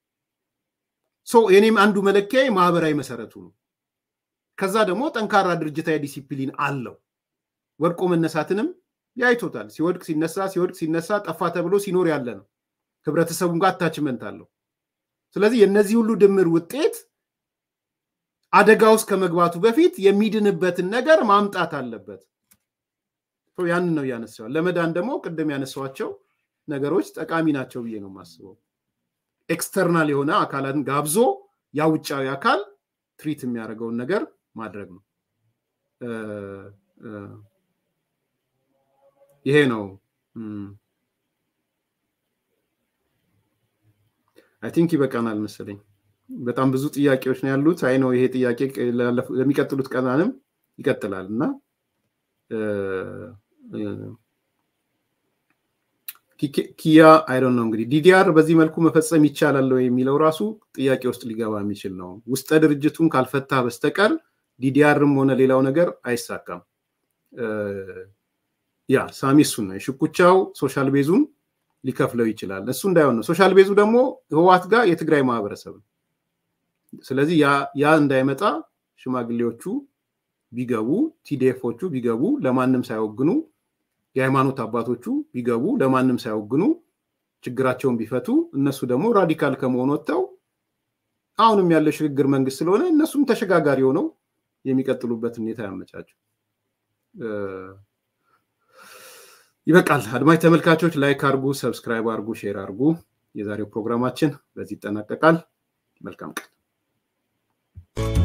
የኔም አንዱ መለኪያ ማህበራዊ መሰረቱ ነው። ከዛ ደግሞ ጠንካራ ድርጅታዊ ዲሲፕሊን አለው። ወድቆ መነሳትንም ያይቶታል። ሲወድቅ ሲነሳ ሲወድቅ ሲነሳ ጠፋ ተብሎ ሲኖር ያለ ነው። ህብረተሰቡም ጋር አታችመንት አለው። ስለዚህ የእነዚህ ሁሉ ድምር ውጤት አደጋ ውስጥ ከመግባቱ በፊት የሚድንበትን ነገር ማምጣት አለበት። ያንን ነው ያነሳዋል። ለመዳን ደግሞ ቅድም ያነሷቸው ነገሮች ጠቃሚ ናቸው ብዬ ነው የማስበው። ኤክስተርናል የሆነ አካላትን ጋብዞ ያ ውጫዊ አካል ትሪት የሚያደርገውን ነገር ማድረግ ነው። ይሄ ነው አይ ቲንክ ይበቃናል መሰለኝ። በጣም ብዙ ጥያቄዎች ነው ያሉት። አይ ነው ይሄ ጥያቄ ለሚቀጥሉት ቀናንም ይቀጥላል እና ኪያ አይዶን ነው እንግዲህ ዲዲአር በዚህ መልኩ መፈጸም ይቻላል የሚለው ራሱ ጥያቄ ውስጥ ሊገባ የሚችል ነው። ውስጠ ድርጅቱን ካልፈታ በስተቀር ዲዲአርም ሆነ ሌላው ነገር አይሳካም። ያ ሳሚ እሱን ነው የሽኩቻው ሶሻል ቤዙን ሊከፍለው ይችላል። እሱ እንዳይሆን ነው። ሶሻል ቤዙ ደግሞ ህዋት ጋር የትግራይ ማህበረሰብ ነው። ስለዚህ ያ እንዳይመጣ ሽማግሌዎቹ ቢገቡ፣ ቲዲኤፎቹ ቢገቡ ለማንም ሳይወግኑ የሃይማኖት አባቶቹ ቢገቡ ለማንም ሳይወግኑ ችግራቸውን ቢፈቱ እነሱ ደግሞ ራዲካል ከመሆን ወጥተው አሁንም ያለው ሽግግር መንግስት ስለሆነ እነሱም ተሸጋጋሪ ሆነው የሚቀጥሉበት ሁኔታ ያመቻቸው። ይበቃል። አድማጭ ተመልካቾች ላይክ አርጉ፣ ሰብስክራይብ አርጉ፣ ሼር አርጉ። የዛሬው ፕሮግራማችን በዚህ ይጠናቀቃል። መልካም ቀን።